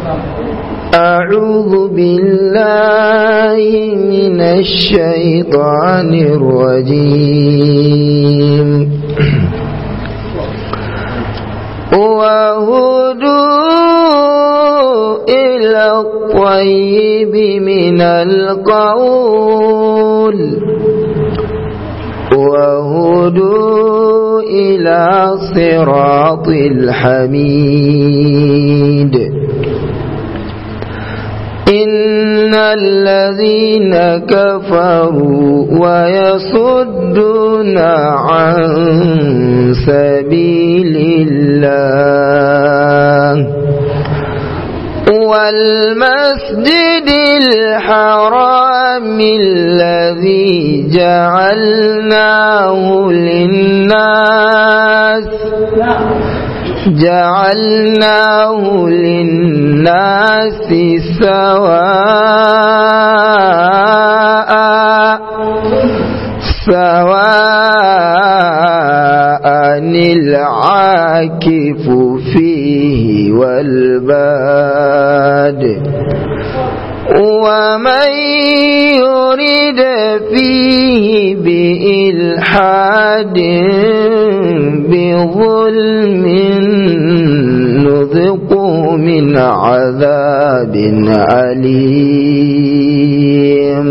أعوذ بالله من الشيطان الرجيم وهدوا إلى الطيب من القول وهدوا إلى صراط الحميد إن الذين كفروا ويصدون عن سبيل الله والمسجد الحرام الذي جعلناه للناس جعلناه للناس سواء سواء العاكف فيه والباد ومن يرد فيه بإلحاد بظلم نذقه من عذاب أليم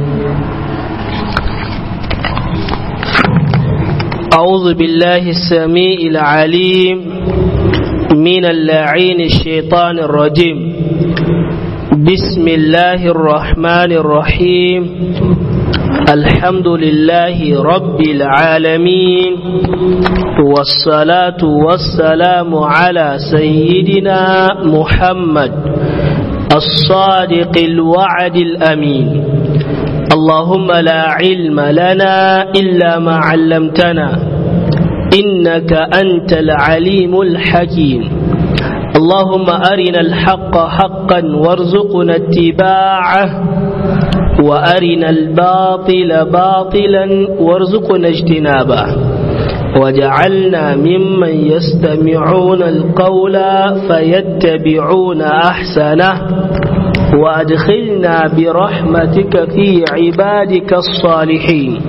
أعوذ بالله السميع العليم من اللعين الشيطان الرجيم بسم الله الرحمن الرحيم الحمد لله رب العالمين والصلاة والسلام على سيدنا محمد الصادق الوعد الأمين اللهم لا علم لنا إلا ما علمتنا إنك أنت العليم الحكيم اللهم أرنا الحق حقا وارزقنا اتباعه وأرنا الباطل باطلا وارزقنا اجتنابه وجعلنا ممن يستمعون القول فيتبعون أحسنه وأدخلنا برحمتك في عبادك الصالحين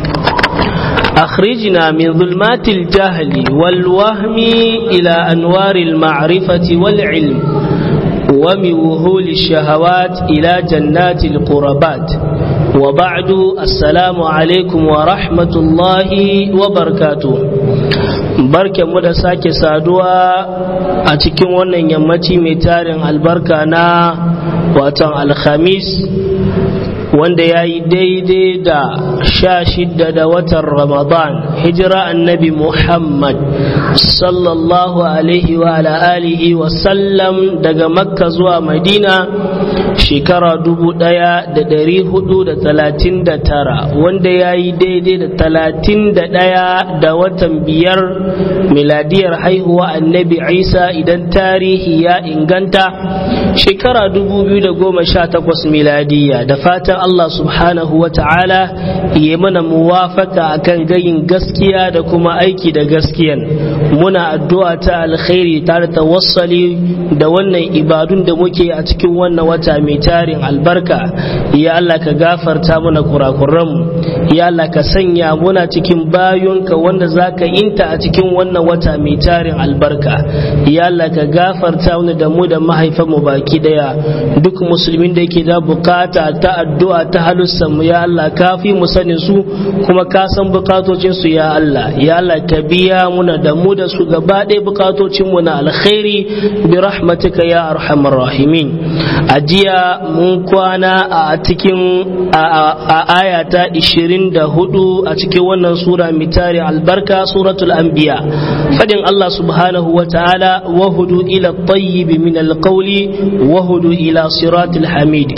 أخرجنا من ظلمات الجهل والوهم إلى أنوار المعرفة والعلم ومن وهول الشهوات إلى جنات القربات وبعد السلام عليكم ورحمة الله وبركاته barke mu da sake saduwa a cikin wannan yammaci mai tarin albarka na watan alhamis wanda ya yi daidai da sha shidda da watan ramadan hijira annabi muhammad sallallahu alaihi wa alihi wa sallam daga makka zuwa madina shekara dubu daya da dari hudu da talatin da tara wanda ya yi daidai da talatin da daya da watan biyar miladiyar haihuwa annabi isa idan tarihi ya inganta shekara dubu biyu da goma sha takwas miladiya da fatan Allah subhanahu wa ta'ala ya mana muwafaka akan gayin gaskiya da kuma aiki da gaskiyan muna addu'a ta alkhairi tare da tawassali da wannan ibadun da muke a cikin wannan wata mai tarin albarka ya Allah ka gafarta mana kurakuranmu ya Allah ka sanya muna cikin bayonka wanda zaka inta a cikin wannan wata mai tarin albarka ya Allah ka gafarta mana da mu da mahaifanmu baki daya duk musulmin da yake da bukata ta addu'a ta halussan mu ya Allah ka fi mu sanin su kuma ka san bukatocin su ya Allah ya Allah ka biya muna da mu da su gaba ɗaya bukatocin mu na alkhairi bi rahmatika ya arhamar rahimin a jiya mun kwana a cikin a aya ta 24 a cikin wannan sura mitari albarka suratul anbiya fadin Allah subhanahu wa ta'ala wahudu ila tayyib min alqawli wahudu ila siratil hamid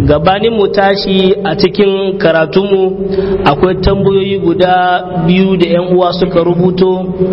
gabanin mu tashi a cikin karatunmu akwai tambayoyi guda biyu da 'yan uwa suka rubuto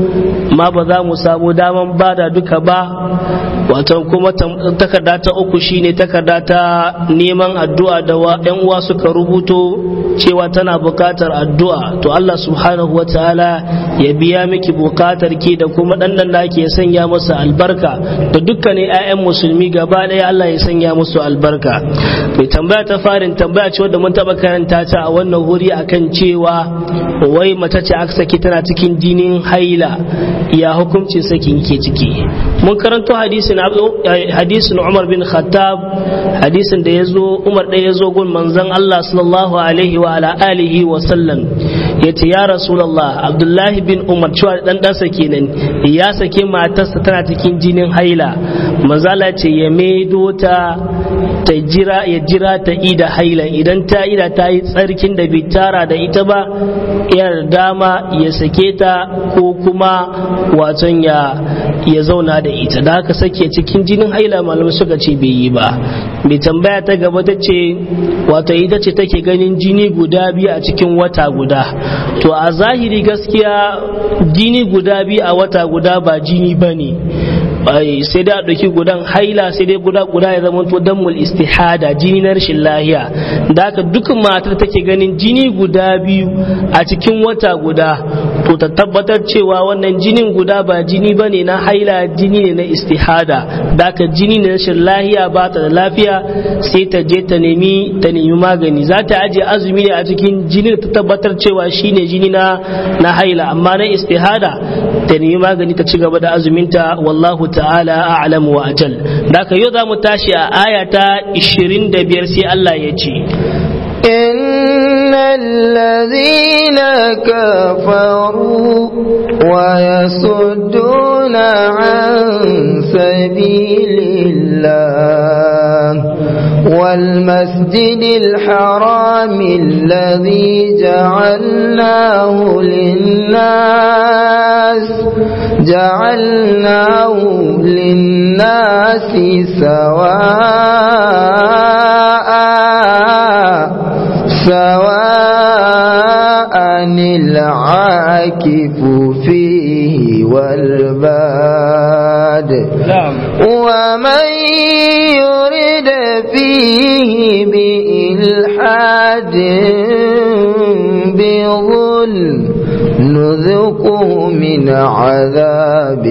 ma ba za mu samu daman bada duka ba wato kuma takarda ta uku shine takarda ta neman addu'a da 'yan uwa suka rubuto cewa tana bukatar addu'a to Allah subhanahu wa ta'ala ya biya miki bukatar ki da kuma ɗanɗan da ke sanya masa albarka da dukkanin 'ya'yan musulmi gaba ɗaya Allah ya sanya musu albarka mai tambaya ta farin tambaya ce wadda mun taɓa karanta ta a wannan wuri akan cewa wai mace ce aka saki tana cikin jinin haila ya hukuncin sakin ke ciki mun karanto hadisin hadisin Umar bin Khattab hadisin da yazo Umar da yazo gun manzon Allah sallallahu alaihi wa ala alihi wa sallam yace ya rasulullah Abdullahi bin Umar cewa dan ɗansa kenan ya sake matarsa tana cikin jinin haila manzala ce ya maido ta ta jira ya jira ta ida haila idan ta ida ta yi tsarkin da bai tara da ita ba yar dama ya sake ta ko kuma waton ya ya zauna da ita da haka sake cikin jinin haila malamai suka ce bai yi ba mai tambaya ta gaba ta ce wato ita ce take ganin jini guda biyu a cikin wata guda to a zahiri gaskiya jini guda biyu a wata guda ba jini ba ne sai dai a ɗauki gudan haila sai dai guda guda ya zama to dammul istihada jini na rashin lahiya da haka duk matar take ganin jini guda biyu a cikin wata guda to ta tabbatar cewa wannan jinin guda ba jini ba ne na haila jini ne na istihada da haka jini ne na rashin lahiya ba ta da lafiya sai ta je ta nemi ta nemi magani za ta aje azumi ne a cikin jini ta tabbatar cewa shine jini na na haila amma na istihada ta nemi magani ta ci gaba da azuminta wallahu ta'ala a'lam wa ajal da ka yau za mu tashi a aya ta 25 sai Allah ya ce إن الذين كفروا ويصدون عن سبيل الله والمسجد الحرام الذي جعلناه للناس جعلناه للناس سواء سواء العاكف فيه والباد نعم ومن يرد فيه بإلحاد بظلم نذقه من عذاب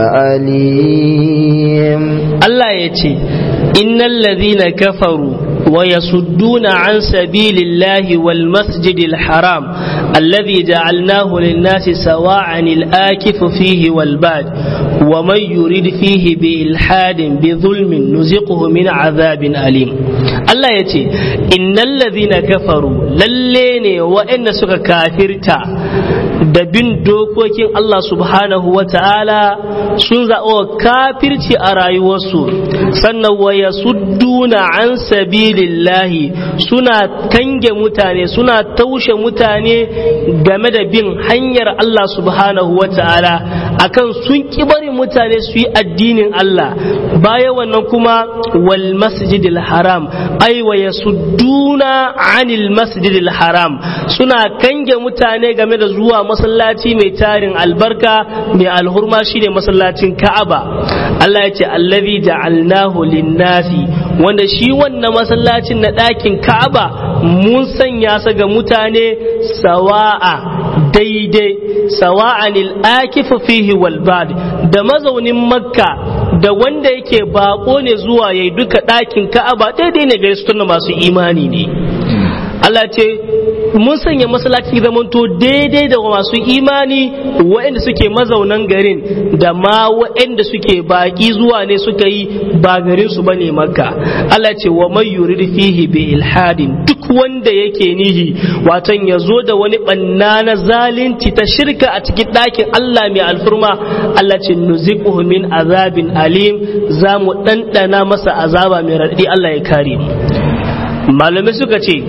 أليم Allah ya ce, Innan ladhina kafaru wa yasudduna an sabilillahi wal masjidil haram alladhi ja'alnahu lin-nasi sawa'an al-akifu fihi wal bad wa man yurid fihi bi ilhadin bi zulmin nuziquhu min azabin alim Allah ya ce innal ladhina kafaru lalle ne waɗanda suka kafirta da bin dokokin Allah subhanahu wa ta'ala sun zaɓo kafirci a rayuwarsu sannan wa yasudduna an sabilillahi suna kange mutane suna taushe mutane game da bin hanyar Allah subhanahu wa ta'ala akan sun ki bari mutane su yi addinin Allah baya wannan kuma wal masjidil haram ai wa yasudduna anil masjidil haram suna kange mutane game da zuwa masallaci mai tarin albarka mai alhurma shine masallacin Ka'aba Allah ya ce allazi ja'alnahu linnasi wanda shi wannan masallacin na ɗakin Ka'aba mun sanya sa ga mutane sawa'a daidai sawa'anil akifu fihi wal bad da mazaunin makka da wanda yake bako ne zuwa yayi duka ɗakin Ka'aba daidai ne gare su tunda masu imani ne Allah ce mun sanya masallaci zamanto daidai da masu imani waɗanda suke mazaunan garin da ma waɗanda suke baƙi zuwa ne suka yi ba garin su bane makka Allah ce wa man yurid fihi bi ilhadin duk wanda yake nihi watan ya zo da wani banna na zalunci ta shirka a cikin ɗakin Allah mai alfurma Allah ce nuziquhu min azabin alim za mu ɗanɗana masa azaba mai raɗaɗi Allah ya kare mu malamai suka ce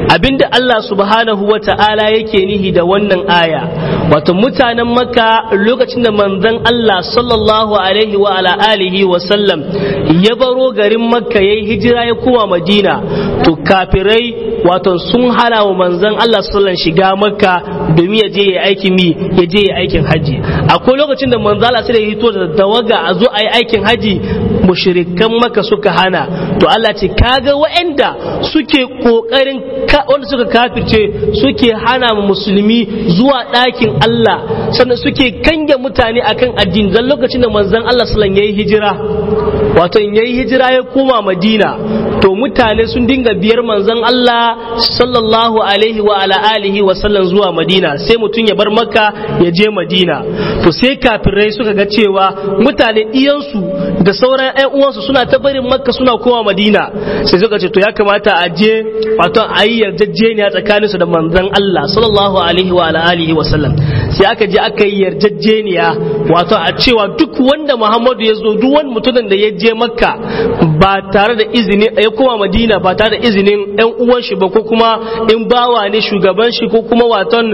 abinda Allah subhanahu wa ta'ala yake nihi da wannan aya wato mutanen makka lokacin da manzon Allah sallallahu alaihi wa ala alihi wa sallam ya baro garin makka yayi hijira ya koma madina to kafirai wato sun hana wa manzon Allah sallallahu shiga makka domin ya je ya aikin mi ya je ya aikin haji akwai lokacin da manzon Allah sai ya hito da tawaga a zo a yi aikin haji mushrikan makka suka hana to Allah ce kaga waɗanda suke kokarin wanda suka kafirce suke hana musulmi zuwa ɗakin Allah sannan suke kange mutane akan addini dan lokacin da manzon Allah sallallahu alaihi yayi hijira wato in yayi hijira ya koma Madina to mutane sun dinga biyar manzon Allah sallallahu alaihi wa ala alihi wa sallam zuwa Madina sai mutum ya bar Makka ya je Madina to sai kafirai suka ga cewa mutane diyansu da sauran ƴan uwansu suna ta barin Makka suna koma Madina sai suka ce to ya kamata a je wato a yi yarjejeniya tsakaninsu da manzon Allah sallallahu alaihi wa ala alihi wa sallam sai aka je aka yi yarjejeniya wato a cewa duk wanda Muhammadu ya zo duk wani mutumin da ya je Makka ba tare da izini ya koma Madina ba tare da izinin ɗan uwan shi ba ko kuma in bawa ne shugaban shi ko kuma waton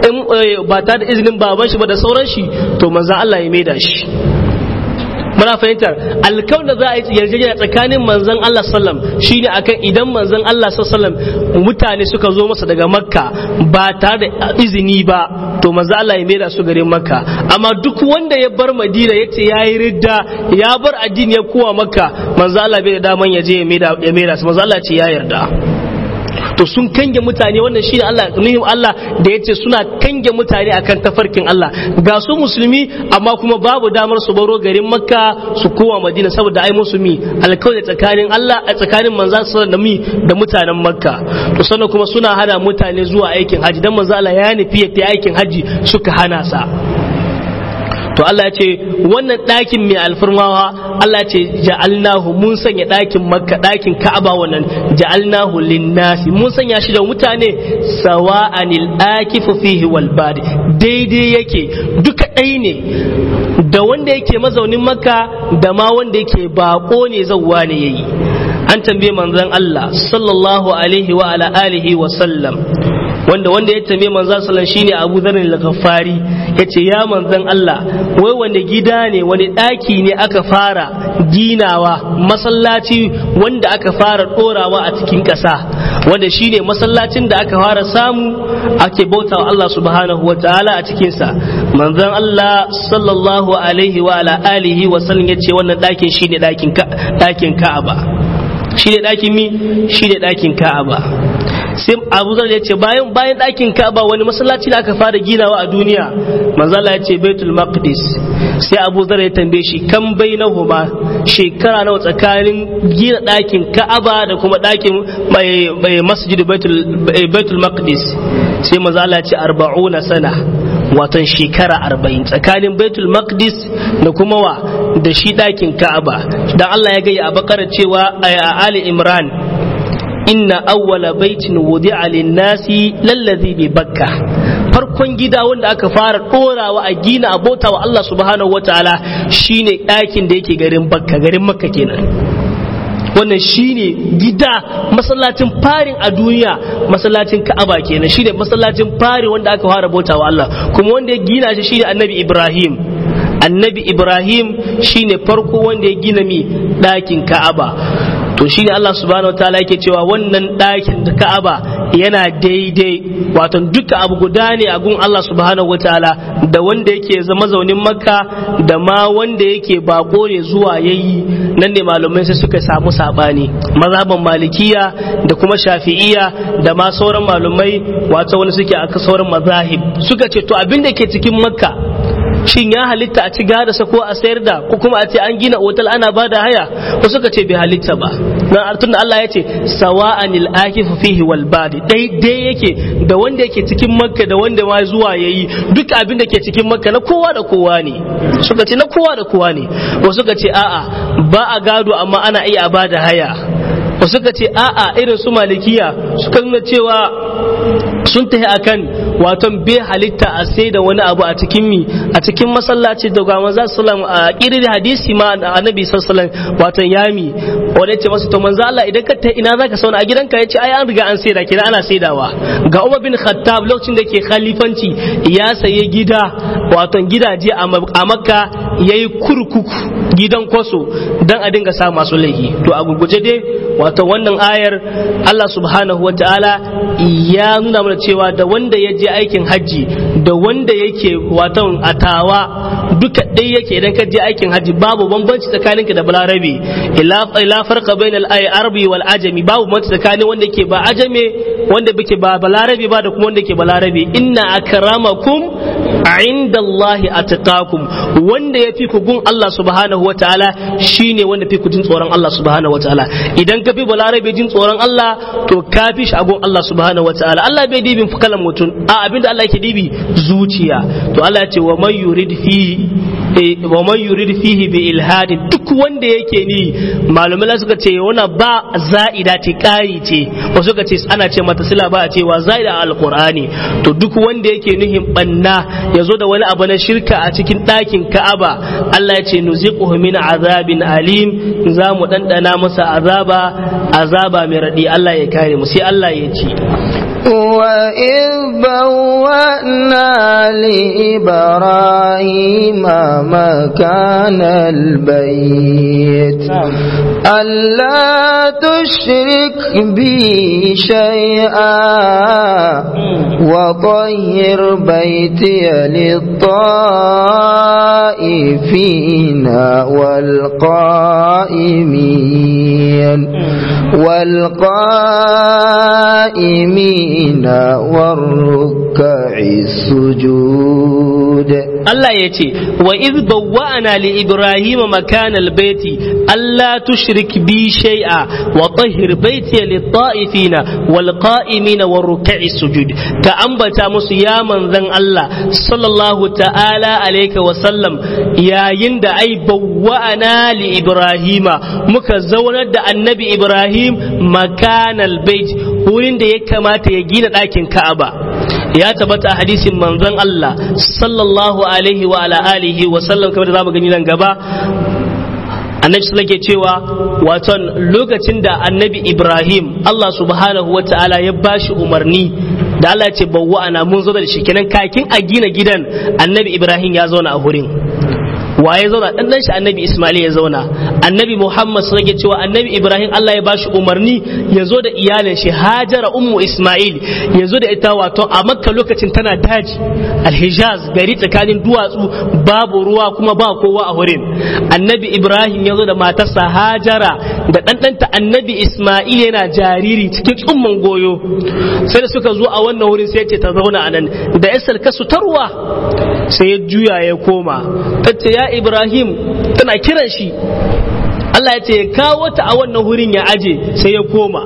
ba tare da izinin baban shi ba da sauran shi to manzon Allah ya maida shi muna fahimtar alkawar da za a yi yarjejeniya tsakanin manzon Allah sallam shine akan idan manzon Allah sallam mutane suka zo masa daga makka ba tare da izini ba to manzon Allah ya maida su garin makka amma duk wanda ya bar madina ya ce ya yi ridda ya bar addini ya kowa makka manzon Allah bai da daman ya je ya maida su manzon Allah ce ya yarda to sun kange mutane wannan shi Allah nuhim Allah da yace suna kange mutane akan tafarkin Allah ga su musulmi amma kuma babu damar su baro garin Makka su kowa Madina saboda ai musulmi alkawari tsakanin Allah a tsakanin manzon sallallahu da mi da mutanen Makka to sannan kuma suna hana mutane zuwa aikin haji dan manzo Allah ya nufi ya aikin haji suka hana sa to Allah ya ce wannan ɗakin mai alfarmawa Allah ya ce ja'alnahu mun sanya ɗakin makka ɗakin ka'aba wannan ja'alnahu linnasi mun sanya shi da mutane sawa'anil akifu fihi wal badi daidai yake duka ɗai ne da wanda yake mazaunin makka da ma wanda yake bako ne zawwa ne yayi an tambaye manzon Allah sallallahu alaihi wa ala alihi wa sallam wanda wanda ya tambaye manzon sallan shine Abu Dharr al-Ghaffari yace ya manzon Allah wai wanda gida ne wani daki ne aka fara ginawa masallaci wanda aka fara dorawa a cikin ƙasa wanda shine masallacin da aka fara samu ake bautawa Allah subhanahu wa ta'ala a cikin sa manzon Allah sallallahu alaihi wa ala alihi wa sallam yace wannan dakin shine dakin dakin Ka'aba shine dakin mi shine dakin Ka'aba sai abu zar ya ce bayan bayan ɗakin ka'aba wani masallaci da aka fara ginawa a duniya manzala ya ce baitul maqdis sai abu zar ya tambaye shi kan bainahuma shekara nawa tsakanin gina ɗakin ka'aba da kuma ɗakin mai masjid baitul maqdis sai manzala ya ce arba'una sana watan shekara arba'in tsakanin baitul maqdis da kuma wa da shi ɗakin ka'aba dan Allah ya gaya a bakara cewa a ali imran inna awwala baitin wudi'a lin-nasi lallazi bi bakka farkon gida wanda aka fara dorawa a gina abota wa Allah subhanahu wataala shine ɗakin da yake garin bakka garin makka kenan wannan shine gida masallacin farin a duniya masallacin ka'aba kenan shine masallacin fari wanda aka fara bauta wa Allah kuma wanda ya gina shi shine annabi Ibrahim annabi Ibrahim shine farko wanda ya gina mi ɗakin ka'aba to shine Allah subhanahu wataala yake cewa wannan ɗakin da Ka'aba yana daidai wato duka abu guda ne a gun Allah subhanahu wataala da wanda yake zama zaunin Makka da ma wanda yake bako ne zuwa yayi nan ne malumai sai suka samu sabani mazhaban malikiya da kuma shafi'iya da ma sauran malumai wato wani suke aka sauran mazahib suka ce to abin da ke cikin Makka shin ya halitta a ci sa ko a sayar da ko kuma a ce an gina otal ana ba da haya ko suka ce bai halitta ba dan artun Allah ya ce sawa'anil akifu fihi wal badi dai dai yake da wanda yake cikin makka da wanda ma zuwa yayi duk abin da ke cikin makka na kowa da kowa ne suka ce na kowa da kowa ne wasu suka ce a'a ba a gado amma ana iya ba da haya wasu suka ce a'a irin su malikiya suka nuna cewa sun tafi akan wato bai halitta a sai da wani abu a cikin mi a cikin masallaci da ga manzo sallam a irin hadisi ma annabi sallallahu wato yami wanda yace masa to manzo Allah idan ka ta ina zaka sauna a gidanka yace ai an riga an saida kina ana saidawa ga Umar bin Khattab lokacin da ke khalifanci ya saye gida wato gidaje a Makka yayi kurkuku gidan kwaso dan a dinga sa masu laifi to a gurguje dai wato wannan ayar Allah subhanahu wa ta'ala ya nuna mana cewa da wanda ya je aikin hajji da wanda yake wato atawa duka ɗaya yake idan ka je aikin hajji babu bambanci tsakaninka da balarabe ila farqa bainal arabi wal ajami babu bambanci tsakanin wanda yake ba ajame wanda bake ba balarabe ba da kuma wanda yake balarabe inna akramakum inda Allah atqakum wanda ya fi ku gun Allah subhanahu wa ta'ala shine wanda fi ku jin tsoron Allah subhanahu wa ta'ala idan ka fi balarabe jin tsoron Allah to ka fi shi a gun Allah subhanahu wa ta'ala Allah bai dibin kalan mutum a abinda Allah yake dibi zuciya to Allah ya ce wa man yurid fi wa man yurid fihi bi ilhadi duk wanda yake ni malumai suka ce wana ba za'ida ce kari ce wasu suka ce ana ce mata sila ba a cewa za'ida alqur'ani to duk wanda yake nuhin banna ya zo da wani abu na shirka a cikin ɗakin ka'aba Allah ya ce nuziquhu min azabin alim za mu ɗanɗana masa azaba azaba mai raɗi Allah ya kare mu sai Allah ya ce وإذ بوأنا لإبراهيم مكان البيت ألا تشرك بي شيئا وطهر بيتي للطائفين والقائمين والقائمين والركع السجود Allah ya ce wa iz bawwa'ana li ibrahima makanal baiti alla tushrik bi shay'a wa tahhir baiti lit ta'ifina wal qa'imina war ruk'i sujud ka ambata musu ya manzon Allah sallallahu ta'ala alayka wa sallam yayin da ai bawwa'ana li ibrahima muka zaunar da annabi ibrahim makanal bait wurin da ya kamata ya gina ɗakin ka'aba ya tabbata a hadisin manzon Allah sallallahu alaihi wa ala alihi wa sallam kamar da zamu gani nan gaba annabi sallallahu ke cewa waton lokacin da annabi Ibrahim Allah subhanahu wa ta'ala ya bashi umarni da Allah ya ce bawwa ana mun zo da shi kenan kakin a gina gidan annabi Ibrahim ya zauna a wurin waye zauna dan dan shi annabi Ismail ya zauna annabi Muhammad sun rage cewa annabi Ibrahim Allah ya bashi umarni ya zo da iyalin shi Hajara ummu Ismail ya zo da ita wato a Makka lokacin tana daji Al-Hijaz gari tsakanin duwatsu babu ruwa kuma ba kowa a wurin annabi Ibrahim ya zo da matarsa Hajara da ɗanɗanta annabi Ismail yana jariri cikin tsumman goyo sai da suka zo a wannan wurin sai ce ta zauna a nan da yasar kasu tarwa sai ya juya ya koma ta ce ya Ibrahim tana kiran shi Allah ya ce ya kawo ta a wannan wurin ya aje sai ya koma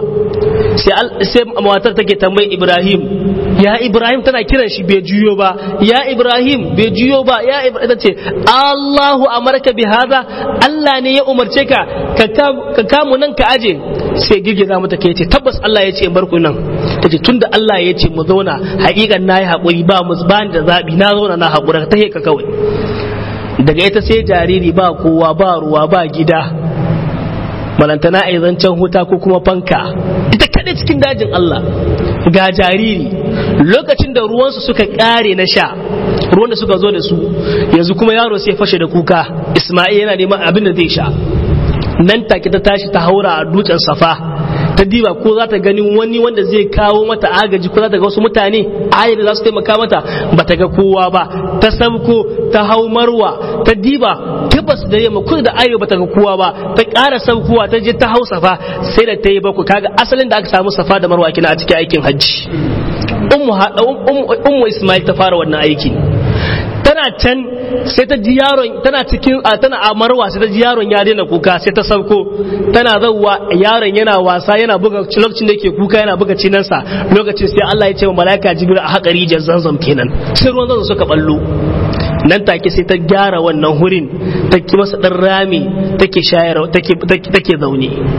sai matar take tambayi Ibrahim ya Ibrahim tana kiran shi bai juyo ba ya Ibrahim bai juyo ba ya Ibrahim ta ce Allahu amarka bi hada Allah ne ya umarce ka ka kamu nan ka aje sai girgiza mata kai ce tabbas Allah ya ce in bar ku nan ta ce tunda Allah ya ce mu zauna haƙiƙan na yi haƙuri ba mu ba da zaɓi na zauna na haƙura ta ka kawai daga ita sai jariri ba kowa ba ruwa ba gida balantana a zancen huta ko kuma fanka ita kaɗai cikin dajin Allah ga jariri lokacin da ruwansu suka ƙare na sha ruwan da suka zo da su yanzu kuma yaro sai fashe da kuka Ismail yana neman abin da zai sha nan take ta tashi ta haura a dutsen safa ta diba ko za ta gani wani wanda zai kawo mata agaji ko za ta ga wasu mutane ayar da za su taimaka mata ba ta ga kowa ba ta sabko ta hau marwa ta diba tabbas da yamma kudu da arewa ba ta ga kowa ba ta ƙara sabkowa ta je ta hau safa sai da ta yi bakwai kaga asalin da aka samu safa da marwa kina a cikin aikin hajji ummu ismail ta fara wannan aiki tana can sai ta ji yaron tana cikin tana a marwa sai ta ji yaron ya daina kuka sai ta sauko tana zauwa yaron yana wasa yana buga lokacin da yake kuka yana buga cinansa lokacin sai Allah ya ce wa malaika jibril a haƙa rijiyar zanzam kenan sai ruwan zanzam suka ballo nan take sai ta gyara wannan hurin ta ki masa dan rami take shayar take take zaune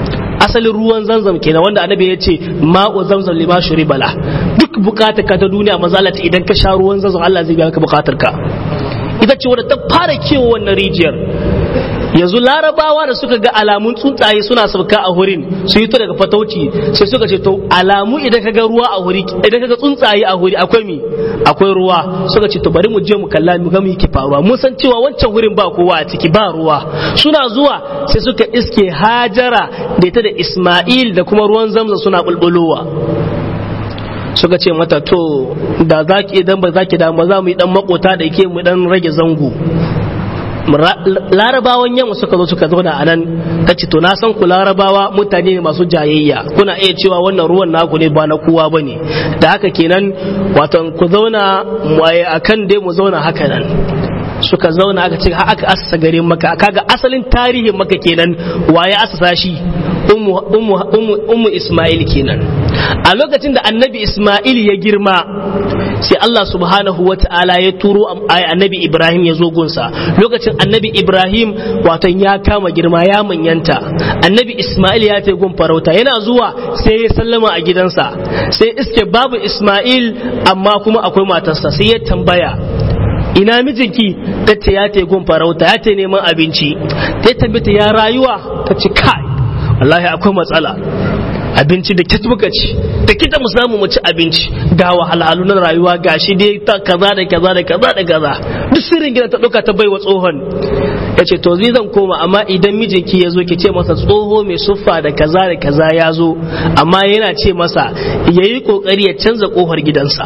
asalin ruwan zamzam kenan wanda annabi ya ce ma'u zamzam lima bala duk bukatar ka ta duniya mazalata idan ka sha ruwan zamzam Allah zai biya maka bukatar ka ita ce wadda ta fara kewa wannan rijiyar yanzu larabawa da suka ga alamun tsuntsaye suna sauka a hurin su yi to daga fatauci sai suka ce to alamu idan ka ga ruwa a huri idan ka ga tsuntsaye a huri akwai mi akwai ruwa suka ce to bari mu je mu kalla mu ga mu yake faruwa mun san cewa wancan hurin ba kowa a ciki ba ruwa suna zuwa sai suka iske hajara da ita da isma'il da kuma ruwan zamzam suna bulbulowa suka ce mata to da zaki idan ba zaki da ba za mu yi dan makota da yake mu dan rage zango larabawan yamma suka zo suka zauna a nan ta ce to na san ku larabawa mutane ne masu jayayya kuna iya cewa wannan ruwan naku ne ba na kowa ba ne da haka kenan watan ku zauna a kan dai mu zauna haka nan suka zauna aka ce aka asasa garin maka kaga asalin tarihin maka kenan waye asasa shi ummu isma'il kenan a lokacin da annabi isma'il ya girma sai Allah subhanahu wa ta'ala ya turo annabi Ibrahim ya zo gunsa lokacin annabi Ibrahim watan ya kama girma ya manyanta annabi Ismail ya tai gun farauta yana zuwa sai ya sallama a gidansa sai iske babu Ismail amma kuma akwai matarsa sai ya tambaya ina mijinki ta ce ya tai gun farauta ya tai neman abinci ta tambata ya rayuwa ta ce kai wallahi akwai matsala abinci da kit muka ci da kita mu samu mu ci abinci ga wahalhalu na rayuwa ga shi dai ta kaza da kaza da kaza da kaza duk sirrin gidan ta dauka ta baiwa tsohon ya ce to zai zan koma amma idan mijinki ya zo ki ce masa tsoho mai suffa da kaza da kaza ya zo amma yana ce masa ya yi kokari ya canza kofar gidansa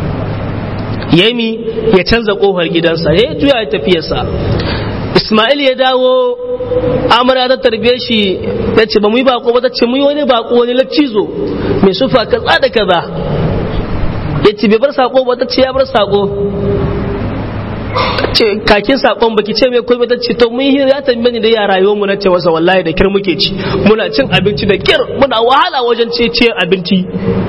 yami ya canza kofar gidansa ya juya ya tafiyarsa Ismail ya dawo amara ta tarbe shi ya ce ba mu yi bako ba ta ce mu yi wani bako wani laccizo mai sufa kaza da kaza ya ce bai bar sako ba ta ce ya bar sako ce kakin sakon baki ce mai komai ta ce to mun yi ya tambaye ni da ya rayuwar mu na ce masa wallahi da kir muke ci muna cin abinci da kir muna wahala wajen ce ciyar abinci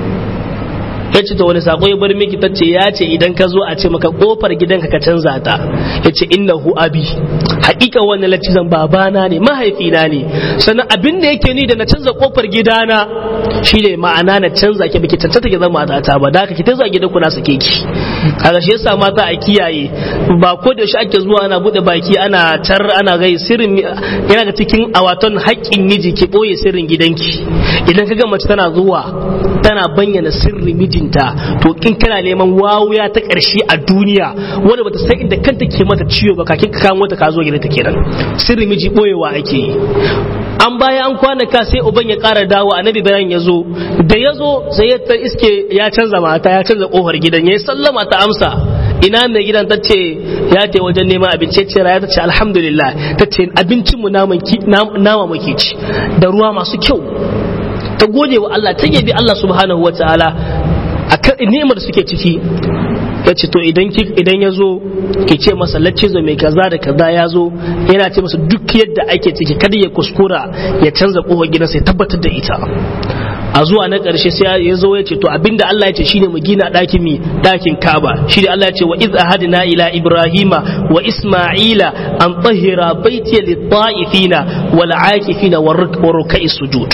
ya ce ta wani sako ya bar miki ta ce ya ce idan ka zo a ce maka kofar gidanka ka canza ta ya ce innahu abi hakika wannan latizan babana ne mahaifina ne sannan abin da yake ni da na canza kofar gidana shine ma'ana na canza ki biki cancanta ki zama matata ba da ki ta zuwa gidan ku na sake ki kaga shi yasa mata a kiyaye ba ko da shi ake zuwa ana bude baki ana tar ana gai sirrin yana da cikin awaton haƙƙin miji ki boye sirrin gidanki idan kaga mace tana zuwa tana bayyana sirrin mijinta to kin kana neman wawuya ta ƙarshe a duniya wanda bata san inda kanta ke mata ciwo ba kakin ka kawo ta ka zo gidanta kenan sirrin miji boyewa ake yi an baya an kwanaka sai uban ya ƙara dawo annabi bayan ya zo da ya zo sai ya ta iske ya canza mata ya canza ƙofar gidan ya sallama ta amsa ina mai gidan ta ce ya ta wajen neman abinci ce raya ta ce alhamdulillah ta ce abincinmu nama muke ci da ruwa masu kyau ta gode wa Allah ta yabi Allah subhanahu wa ta'ala akan ni'imar da suke ciki ya ce to idan idan ya zo ki ce masa laccizo mai kaza da kaza ya zo yana ce masa duk yadda ake ciki kada ya kuskura ya canza kofar gidansa ya tabbatar da ita a zuwa na ƙarshe sai ya zo ya ce to abinda Allah ya ce shine mu gina ɗakin mi ɗakin Kaaba shi Allah ya ce wa iz ahadna ila Ibrahima wa Isma'ila an tahira baiti lit-ta'ifina wal 'akifina war ruk'i sujud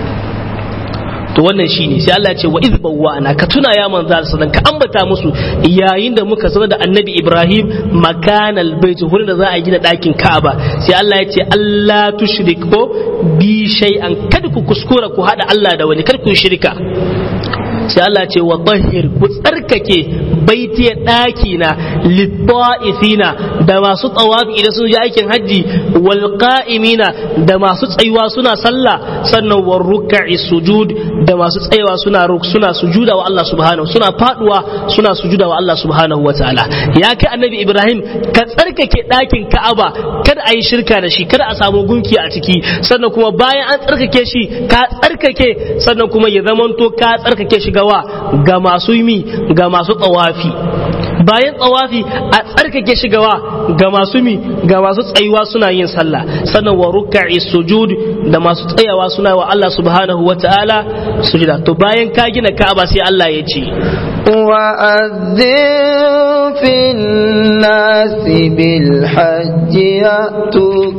to wannan shine sai Allah ya ce wa iz bawwa'na ka tuna ya manzo sallan ka ambata musu yayin da muka sanar da annabi Ibrahim makanal bait wurin da za a gina ɗakin Ka'aba sai Allah ya ce Allah tushriku bi shay'an kada ku kuskura ku hada Allah da wani kar ku shirka sai Allah ce wa tahir ku tsarkake baiti ɗaki na litta'ifina da masu tsawafi idan sun je aikin hajji wal qa'imina da masu tsayuwa suna sallah sannan war ruk'i sujud da masu tsayawa suna suna sujuda wa Allah subhanahu suna faduwa suna sujuda wa Allah subhanahu wataala ya kai annabi Ibrahim ka tsarkake ɗakin Ka'aba kada a yi shirka da shi kada a samu gunki a ciki sannan kuma bayan an tsarkake shi ka tsarkake sannan kuma ya zamanto ka tsarkake shi gawa ga masu mi ga masu tsawafi bayan tsawafi a tsarkake shi gawa ga masu mi ga masu tsayuwa suna yin sallah sannan wa ruk'i sujud da masu tsayawa suna wa Allah subhanahu wa ta'ala sujuda to bayan ka gina Ka'aba sai Allah ya ce وأذن في الناس بالحج يأتوك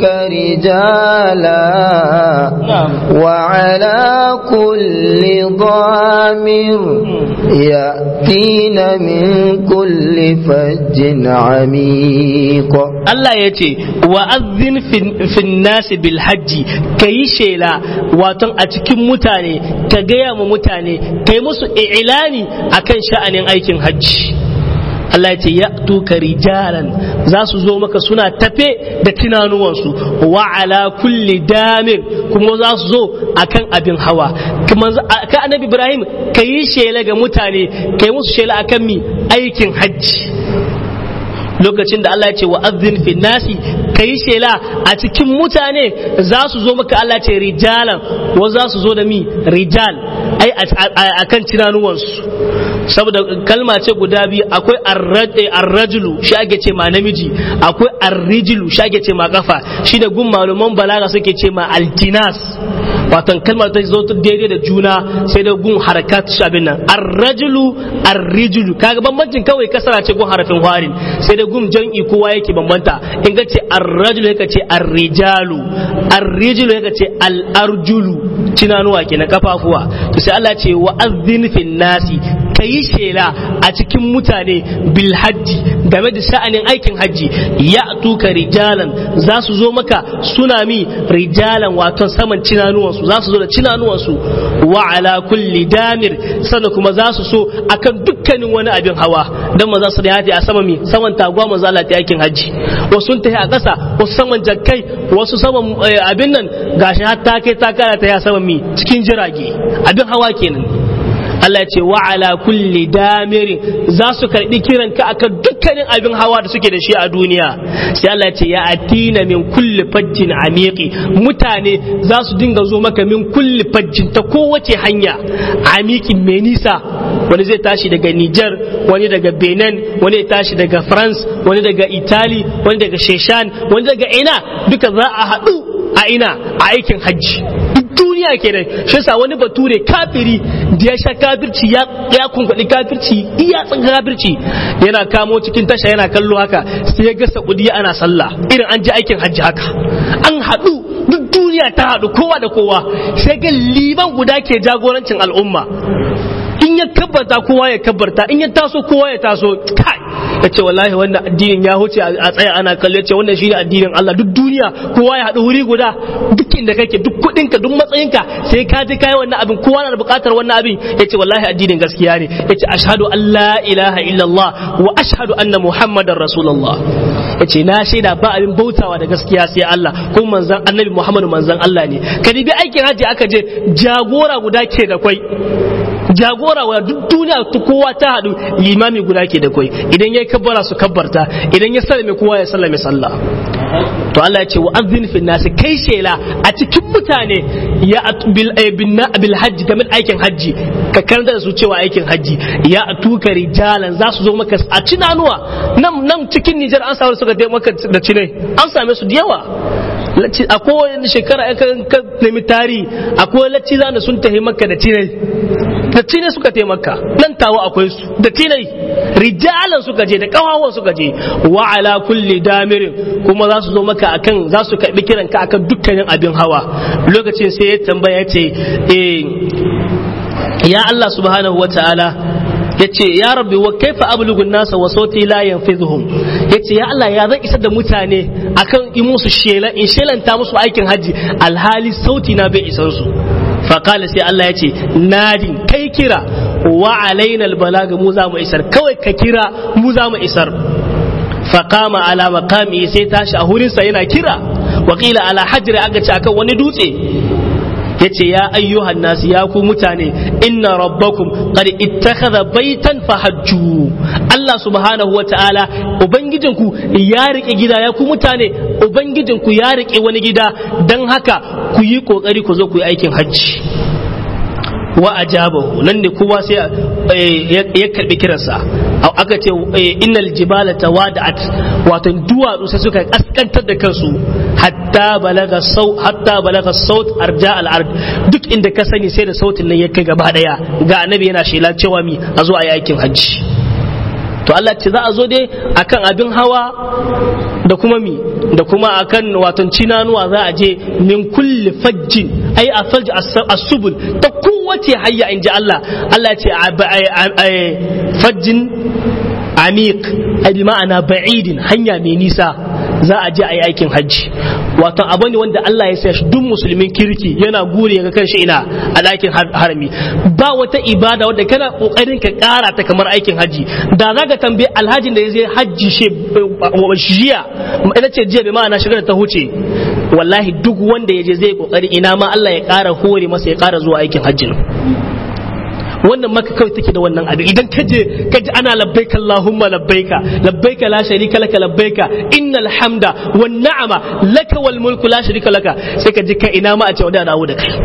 رجالا نعم. وعلى كل ضامر يأتين من كل فج عميق Allah ya ce wa azzin fin nasi bil hajji ka yi shela waton a cikin mutane ka gaya ma mutane ka yi musu ilani akan sha'anin aikin hajji Allah ya ce ya tuka rijalan za su zo maka suna tafe da tunanuwansu wa ala kulli damir kuma za su zo akan abin hawa kuma ka annabi Ibrahim ka yi shela ga mutane ka yi musu shela akan mi aikin hajji lokacin da Allah ya ce wa azzin fi nasi kayi shela a cikin mutane za su zo maka Allah ce rijalan wa za su zo da mi rijal ai a kan tunanuwansu saboda kalma ce guda biyu akwai arrajulu shi ake ce ma namiji akwai arrijulu shi ake ce ma kafa shi da gun malaman balaga suke ce ma altinas watan kalmar ta zo ta daidai da juna sai da gun harakat shi abin nan arrajulu arrijulu kaga bambancin kawai kasara ce gun harafin warin sai da gun jan'i kowa yake bambanta in ka ce arrajulu yaka ce arrijalu arrijulu yaka ce al'arjulu tunanuwa kenan kafafuwa to sai Allah ce wa azzin fin nasi ka yi shela a cikin mutane bil hajji game da sha'anin aikin hajji ya tuka rijalan za su zo maka suna mi rijalan wato saman cinanuwansu za su zo da cinanuwansu wa ala kulli damir sannan kuma za su so akan dukkanin wani abin hawa dan maza su da a sama mi saman taguwa maza Allah ta aikin hajji wasu ta a ƙasa wasu saman jakkai wasu saman abin nan gashi har ta kai ta kara ta ya saman mi cikin jirage abin hawa kenan Allah ya ce wa ala kulli damirin za su karbi kiran ka akan dukkanin abin hawa da suke da shi a duniya sai Allah ya ce ya atina min kulli fajjin amiqi mutane za su dinga zo maka min kulli fajjin ta kowace hanya amiqin mai nisa wani zai tashi daga Niger wani daga Benin wani ya tashi daga France wani daga Italy wani daga Sheshan wani daga ina duka za a haɗu a ina a aikin hajji duniya kenan shi yasa wani bature kafiri da ya sha kafirci ya ya kunkwadi kafirci iya tsan kafirci yana kamo cikin tasha yana kallo haka sai ya ga Saudiya ana sallah irin an je aikin hajji haka an haɗu duk duniya ta haɗu kowa da kowa sai ga liban guda ke jagorancin al'umma in ya kabbarta kowa ya kabbarta in ya taso kowa ya taso kai ya ce wallahi wannan addinin ya huce a tsaya ana kallo ya ce wannan shine addinin Allah duk duniya kowa ya haɗu wuri guda duk inda kake duk kuɗinka duk matsayinka sai ka je kai wannan abin kowa na da buƙatar wannan abin ya ce wallahi addinin gaskiya ne ya ce ashhadu an la ilaha illallah wa ashhadu anna muhammadar rasulullah ya ce na shaida ba abin bautawa da gaskiya sai Allah ko manzon annabi muhammadu manzon Allah ne ka bi aikin hajji aka je jagora guda ke da kwai jagora wa duk duniya ta kowa ta haɗu limami guda ke da kwai idan ya kabbara su kabbarta idan ya sallame kowa ya sallame sallah to Allah ya ce wa azin fi nasi kai shela a cikin mutane ya bil bil hajji game aikin hajji ka karanta da su cewa aikin hajji ya atuka rijalan za su zo maka a cinanuwa nan nan cikin Nijar an samu suka dai maka da cinai an same su da yawa akwai wani shekara ya ka nemi tari akwai lacci zana sun tafi maka da cinai da cinai suka taimaka nan tawa akwai su da cinai rijalan suka je da kawawan suka je wa ala kulli damirin kuma za su zo maka akan za su karbi kiran ka akan dukkanin abin hawa lokacin sai ya tambaya ce eh ya Allah subhanahu wa ta'ala ya ce ya rabbi wa kaifa ablugun nasa wa sauti la yanfidhum ya ce ya Allah ya zan isar da mutane akan in musu shela in shelanta musu aikin haji alhali sauti na bai isar su faƙala sai Allah ya ce nadin kai kira wa alaina albalaga mu za mu isar kawai ka kira mu za mu isar faƙama ala maqami sai tashi a hurinsa yana kira waƙila ala hajri aka ce akan wani dutse yace ya ayyuhan nasu ya ku mutane inna rabbakum qad ittakhadha baitan fahajju Allah subhanahu wataala ubangijinku ya rike gida ya ku mutane ubangijinku ya rike wani gida dan haka ku yi kokari ku zo ku yi aikin hajji wa ajabahu nan ne kowa sai ya karbi kiransa aka ce innal jibala tawada'at wato duwatsu sai suka kaskantar da kansu hatta balaga sau hatta balaga saut arja al ard duk inda ka sani sai da sautin nan ya kai gaba daya ga annabi yana shela cewa mi a zo a yi aikin hajji to Allah ce za a zo dai akan abin hawa da kuma mi da kuma akan waton cinanuwa za a je min kulli fajjin ai a fajj as-subul ta kowace hayya inji Allah Allah ce fajjin amiq ai bi ma'ana ba'idin hanya mai nisa za a je a yi aikin hajji wato abu ne wanda Allah ya sa shi duk musulmin kirki yana gure ga kanshi ina a ɗakin harami ba wata ibada wadda kana kokarin ka ƙara ta kamar aikin hajji da za ka tambaye alhajin da ya je hajji shi jiya ita ce jiya bai ma'ana shigar ta huce wallahi duk wanda ya je zai kokari ina ma Allah ya ƙara hore masa ya ƙara zuwa aikin hajjin wannan maka kawai take da wannan abin idan ka je ka ji ana labbaika Allahumma labbaika labbaika la sharika laka labbaika innal hamda wan na'ama laka wal mulku la sharika laka sai ka ji ka ina ma a ce wanda dawo da kai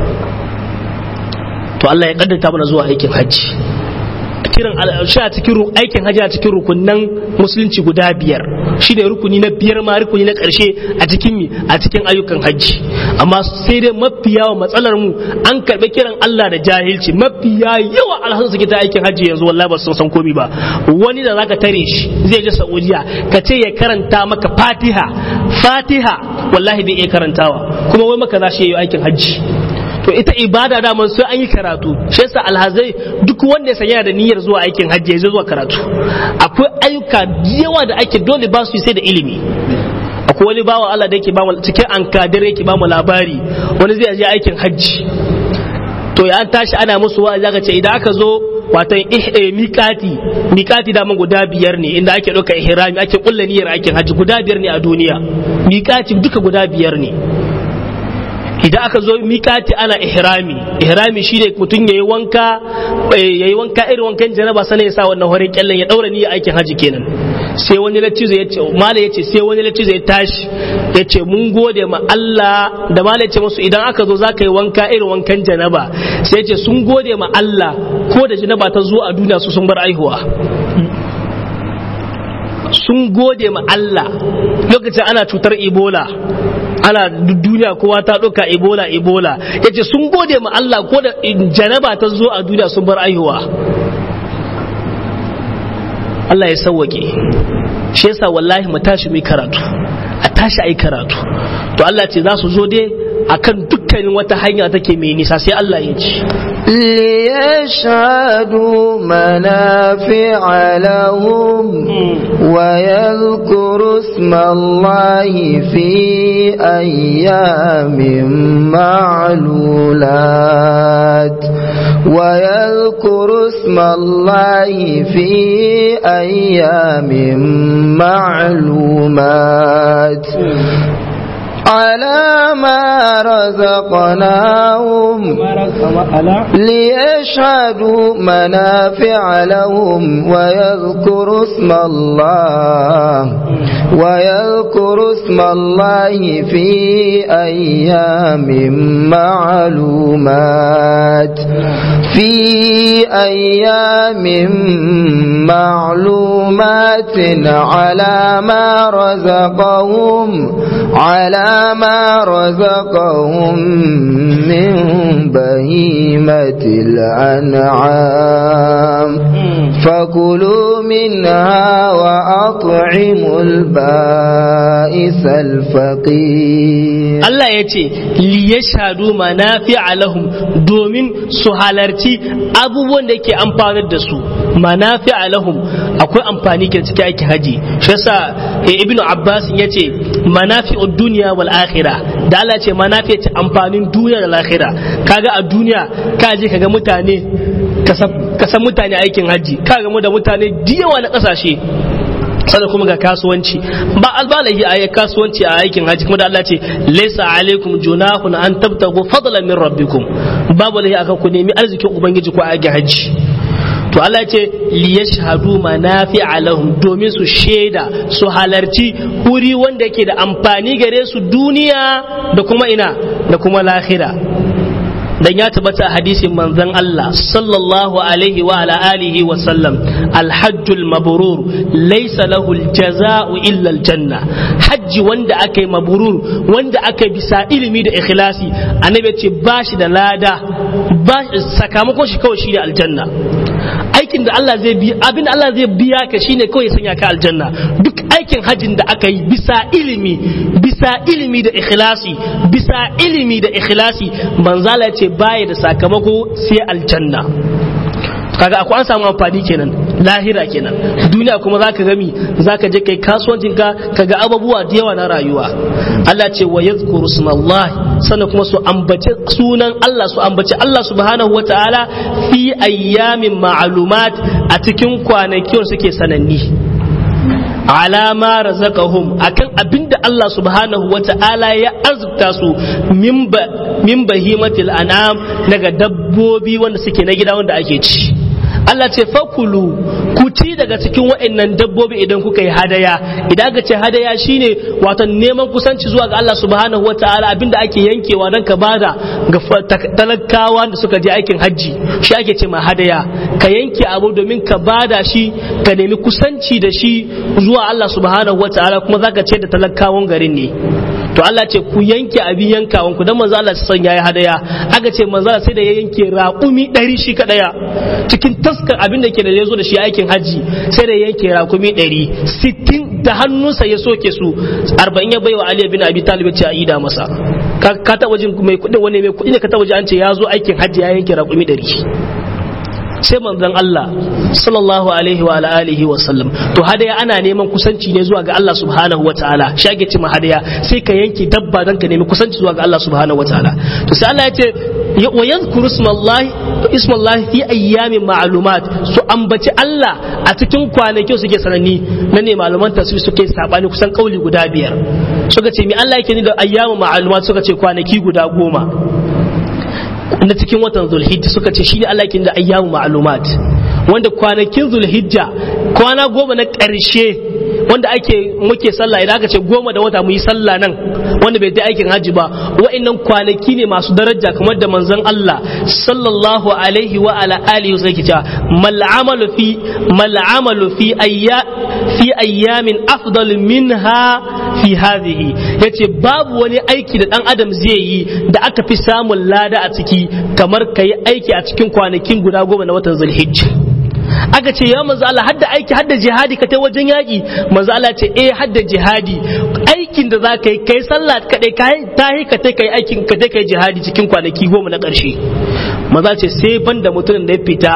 to Allah ya kaddata mana zuwa aikin hajji kiran shi a cikin aikin hajji a cikin rukunan musulunci guda biyar shi ne rukuni na biyar ma rukuni na karshe a cikin mi a cikin ayyukan hajji amma sai dai mafi yawa matsalar mu an karɓi kiran Allah da jahilci mafi yawa alhazan suke ta aikin hajji yanzu wallahi ba su san komi ba wani da zaka tare shi zai je Saudiya ka ce ya karanta maka Fatiha Fatiha wallahi bai iya karantawa kuma wai maka za shi yi aikin hajji to ita ibada da man sai an yi karatu shi yasa alhazai duk wanda ya sanya da niyyar zuwa aikin hajji zai zuwa karatu akwai ayyuka yawa da ake dole ba su sai da ilimi akwai wani bawa Allah da yake ba mu cikin an kadir yake ba mu labari wani zai je aikin hajji to ya tashi ana musu wa'azi aka ce idan aka zo watan miƙati miƙati da guda biyar ne inda ake ɗauka ihrami ake kulla niyyar aikin hajji guda biyar ne a duniya miƙati duka guda biyar ne idan aka zo mikati ana ihrami ihrami shine mutum yayi wanka yayi wanka irin wankan janaba sanin ya sa wannan horin kyallen ya daura niyyar aikin haji kenan sai wani latizo ya ce mala ya ce sai wani latizo ya tashi ya ce mun gode ma Allah da mala ya ce musu idan aka zo zaka yi wanka irin wankan janaba sai ya ce sun gode ma Allah ko da janaba ta zo a duniya su sun bar aihuwa sun gode ma Allah lokacin ana cutar Ebola ana duniya kowa ta ɗauka ebola ebola ya ce sun gode ma Allah ko da janaba ta zo a duniya sun bar aihuwa Allah ya sauwake shi yasa wallahi mu tashi mu karatu a tashi ai karatu to Allah ce za su zo dai akan dukkanin wata hanya take mai nisa sai Allah ya ce ليشهدوا منافع لهم ويذكروا اسم الله في أيام معلولات ويذكروا اسم الله في أيام معلومات على ما رزقناهم ليشهدوا منافع لهم ويذكروا اسم الله ويذكروا اسم الله في أيام معلومات في أيام معلومات على ما رزقهم على ما رزقهم من بهيمة الأنعام فكلوا منها وأطعموا البائس الفقير Allah ya ce liyashhadu manafi'a lahum domin su halarci abubuwan da yake amfanar da su manafi'a lahum akwai amfani ke cikin aikin haji shi yasa ibnu abbas ya ce manafi'ud duniya wal akhirah da Allah ce manafi ce amfanin duniya da lahira kaga a duniya ka je kaga mutane ka san mutane aikin haji ka ga da mutane diyawa na kasashe sannan kuma ga kasuwanci ba albalahi a kasuwanci a aikin haji kuma da Allah ce laysa alaikum junahun an tabtagu fadlan min rabbikum babu lahi aka ku nemi arzikin ubangiji ko a aikin haji to Allah ce liyashhadu manafi'a lahum domin su shaida su halarci wuri wanda yake da amfani gare su duniya da kuma ina da kuma lahira dan ya tabbata a hadisin manzon Allah sallallahu alaihi wa ala alihi wa sallam alhajjul mabrur laysa lahu aljaza'u illa aljanna hajji wanda aka yi mabrur wanda aka yi bisa ilimi da ikhlasi annabi ce ba shi da lada ba sakamakon shi kawai shi da aljanna aikin da Allah zai biya abin da Allah zai biya ka shine kawai ya sanya ka aljanna duk aikin hajjin da aka yi bisa ilimi bisa ilimi da ikhlasi bisa ilimi da ikhlasi manzala ya ce baya da sakamako sai aljanna kaga akwai an samu amfani kenan lahira kenan duniya kuma zaka gami zaka je kai kasuwancin ka kaga abubuwa da yawa na rayuwa Allah ce wa yadhkuru smallahi sannan kuma su ambace sunan Allah su ambace Allah subhanahu wataala fi ayyamin ma'lumat a cikin kwanaki suke sananni alama razaqahum akan abinda Allah subhanahu wata'ala ya azurta su min bahimatil an'am daga dabbobi wanda suke na gida wanda ake ci Allah ce fakulu ku ci daga cikin waɗannan dabbobi idan kuka yi hadaya idan aka ce hadaya shine wato neman kusanci zuwa ga Allah subhanahu wataala abinda ake yankewa don ka bada ga talakawa da suka je aikin hajji shi ake ce ma hadaya ka yanke abu domin ka bada shi ka nemi kusanci da shi zuwa Allah subhanahu wataala kuma zaka ce da talakawan garin ne to Allah ce ku yanke abin yankawan ku dan manzo Allah san yayi hadaya aka ce manzo sai da ya yanke raƙumi ɗari shi kadaya cikin taskar abin da ke da yazo da shi aikin haji sai da yanke raƙumi ɗari sittin da hannunsa ya soke su arba'in ya baiwa Ali bin Abi Talib ce a ida masa ka taɓa jin mai kuɗi wani mai kuɗi ne ka taɓa ji an ce ya zo aikin haji ya yanke raƙumi ɗari sai manzon Allah sallallahu alaihi wa alihi wa sallam to hadaya ana neman kusanci ne zuwa ga Allah subhanahu wa ta'ala shage ci hadaya sai ka yanke dabba dan ka nemi kusanci zuwa ga Allah subhanahu wa ta'ala to sai Allah ya ce wa yadhkuru ismallahi ismallahi fi ayyamin ma'lumat su ambaci Allah a cikin kwanaki suke sananni nan ne malaman tafsir suke sabani kusan kauli guda biyar suka ce mi Allah yake ni da ayyamin ma'lumat suka ce kwanaki guda goma na cikin watan zulhijja suka ce shine Allah yake da ayyamu ma'lumat wanda kwanakin zulhijja kwana goma na ƙarshe wanda ake muke sallah idan aka ce goma da wata mu yi sallah nan wanda bai da aikin hajji ba wa'annan kwanaki ne masu daraja kamar da manzon Allah sallallahu alaihi wa ala alihi sai ke cewa mal amalu fi mal amalu fi ayya fi ayyamin afdal minha fi hadhihi yace babu wani aiki da dan adam zai yi da aka fi samun lada a ciki kamar kai aiki a cikin kwanakin guda goma na watan zulhijja aka ce ya manzo Allah hadda aiki hadda jihadi ka tai wajen yaki manzo Allah ce eh hadda jihadi aikin da za ka yi kai sallah kadai kai tahi ka tai kai aikin ka tai kai jihadi cikin kwanaki goma na ƙarshe manzo ce sai banda mutumin da ya fita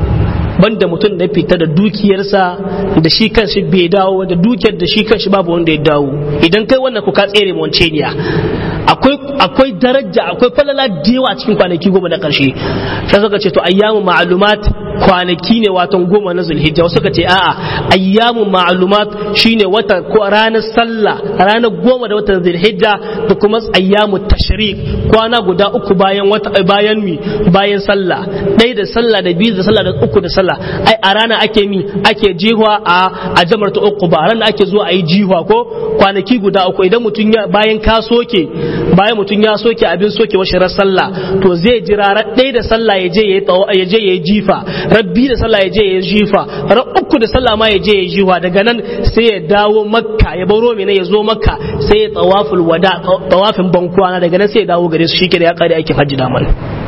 banda mutum da ya fita da dukiyarsa da shi kanshi bai dawo da dukiyar da shi kanshi babu wanda ya dawo idan kai wannan ku ka tsere mu wance ne akwai akwai daraja akwai falala da yawa cikin kwanaki goma na karshe sai suka ce to ayyamu ma'lumat kwanaki ne watan goma na zulhijja wasu suka ce a'a ayyamu ma'lumat shine wata ko ranar sallah ranar goma da watan zulhijja da kuma ayyamu tashrik kwana guda uku bayan wata bayan mi bayan sallah ɗaya da sallah da biyu da sallah da uku da sallah ai a rana ake mi ake jihwa a a jamar ta uku ba ranar ake zuwa a yi jihwa ko kwanaki guda uku idan mutum ya bayan ka soke bayan mutum ya soke abin soke wa shirar sallah to zai jira ran ɗaya da sallah ya je ya je ya yi jifa rabbi da sallah ya je ya yi jifa ran uku da sallah ma ya je ya yi jifa daga nan sai ya dawo makka ya baro mina ya zo makka sai ya tawaful wada tawafin bankwana daga nan sai ya dawo gare su shike da ya kare aikin hajji daman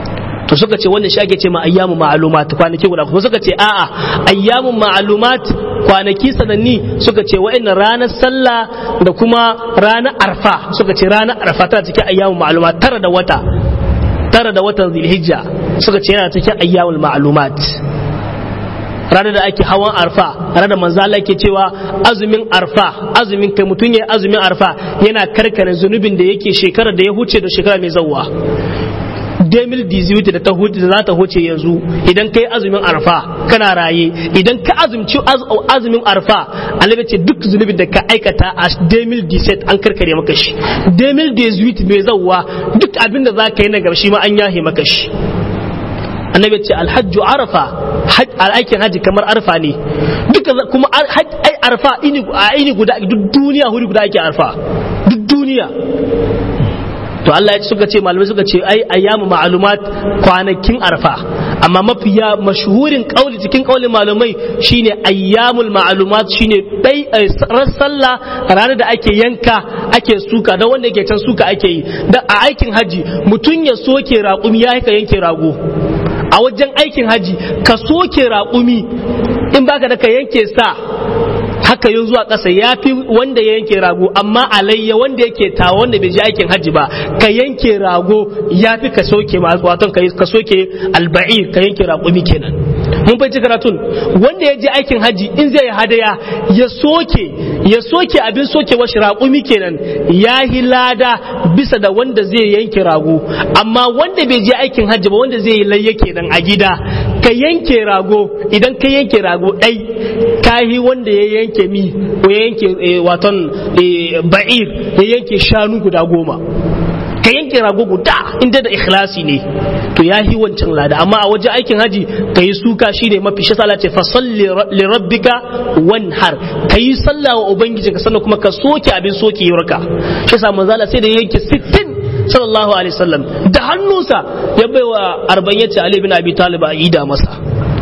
to suka ce wannan shi ake ce ma ayyamu ma'lumat kwanaki guda kuma suka ce a'a ayyamu ma'lumat kwanaki sananni suka ce wa'annan ranar sallah da kuma ranar arfa suka ce ranar arfa tana cikin ayyamu ma'lumat tara da wata tara da watan zilhijja suka ce yana cikin ayyamul ma'lumat ranar da ake hawan arfa ranar da manzo Allah yake cewa azumin arfa azumin kai mutum ya azumin arfa yana karkare zunubin da yake shekarar da ya huce da shekara mai zawwa 2018 da ta huce da za ta huce yanzu idan kai azumin arfa kana raye idan ka azumci azumin arfa annabi ce duk zunubin da ka aikata a 2017 an karkare maka shi 2018 mai zawwa duk abin da za ka yi na gaba shi ma an yahe maka shi annabi ce alhajju arafa aikin haji kamar arfa ne duka kuma ai arfa a ini guda duk duniya huri guda ake arfa duk duniya to Allah ya suka ce malamai suka ce ai ayyamu ma'lumat kwanakin arfa amma mafiya mashhurin kauli cikin kaulin malamai shine ayyamul ma'lumat shine dai sallah ranar da ake yanka ake suka da wanda yake can suka ake yi da a aikin haji mutum ya soke raƙumi ya ka yanke rago a wajen aikin haji ka soke raƙumi in baka da ka yanke sa haka yin zuwa ƙasa ya fi wanda ya yanke rago amma alayya wanda yake tawa wanda bai je aikin hajji ba ka yanke rago ya fi ka soke wato ka soke alba'ir ka yanke raƙumi kenan mun fahimci karatun wanda ya je aikin hajji in zai yi hadaya ya soke ya soke abin soke washi raƙumi kenan ya yi lada bisa da wanda zai yanke rago amma wanda bai je aikin hajji ba wanda zai yi layya kenan a gida ka yanke rago idan ka yanke rago ɗai ka yi wanda ya yanke mi ko ya yanke waton ba'ir ya yanke shanu guda goma ka yanke rago guda inda da ikhlasi ne to ya yi wancan lada amma a waje aikin haji ka yi suka shi ne mafi shi ce fasalli li rabbika wanhar ka yi sallah wa ubangiji ka sannan kuma ka soke abin soke yurka shi sa manzala sai da yanke 60 sallallahu alaihi wasallam da hannunsa ya baiwa arba'in yace ali bin abi talib a ida masa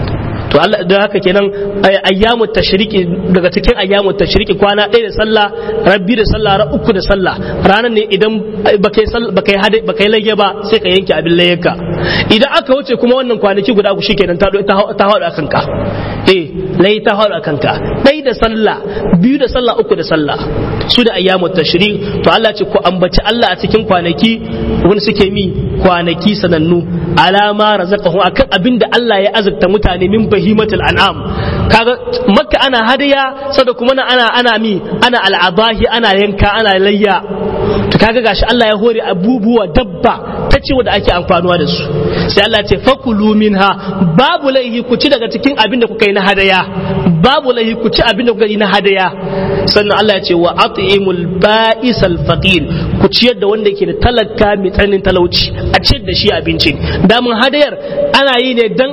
to Allah da haka kenan ayyamu tashriki daga cikin ayyamu tashriki kwana ɗaya da sallah rabbi da sallah ra uku da sallah ranar ne idan bakai bakai hade bakai lage ba sai ka yanke abin layyaka idan aka wuce kuma wannan kwanaki guda ku shikenan ta ta haɗu akan ka eh lai ta haɗu akan ka ɗaya da sallah biyu da sallah uku da sallah su da ayyamu tashrik to Allah ce ku ambaci Allah a cikin kwanaki wani suke mi kwanaki sanannu alama razaqahu akan abin da Allah ya azurta mutane min bahimatul an'am kaga makka ana hadaya sada kuma ana ana mi ana al'abahi ana yanka ana layya to kaga gashi Allah ya hore abubuwa dabba ta ce wanda ake amfanuwa da su sai Allah ce fakulu minha babu laihi ku ci daga cikin abin da kuka yi na hadaya babu laihi ku ci abin da kuka yi na hadaya sannan Allah ya ce wa at'imul ba'isal faqir ku ciyar da wanda yake da talaka mai tsananin talauci a ciyar da shi abincin damun hadayar ana yi ne dan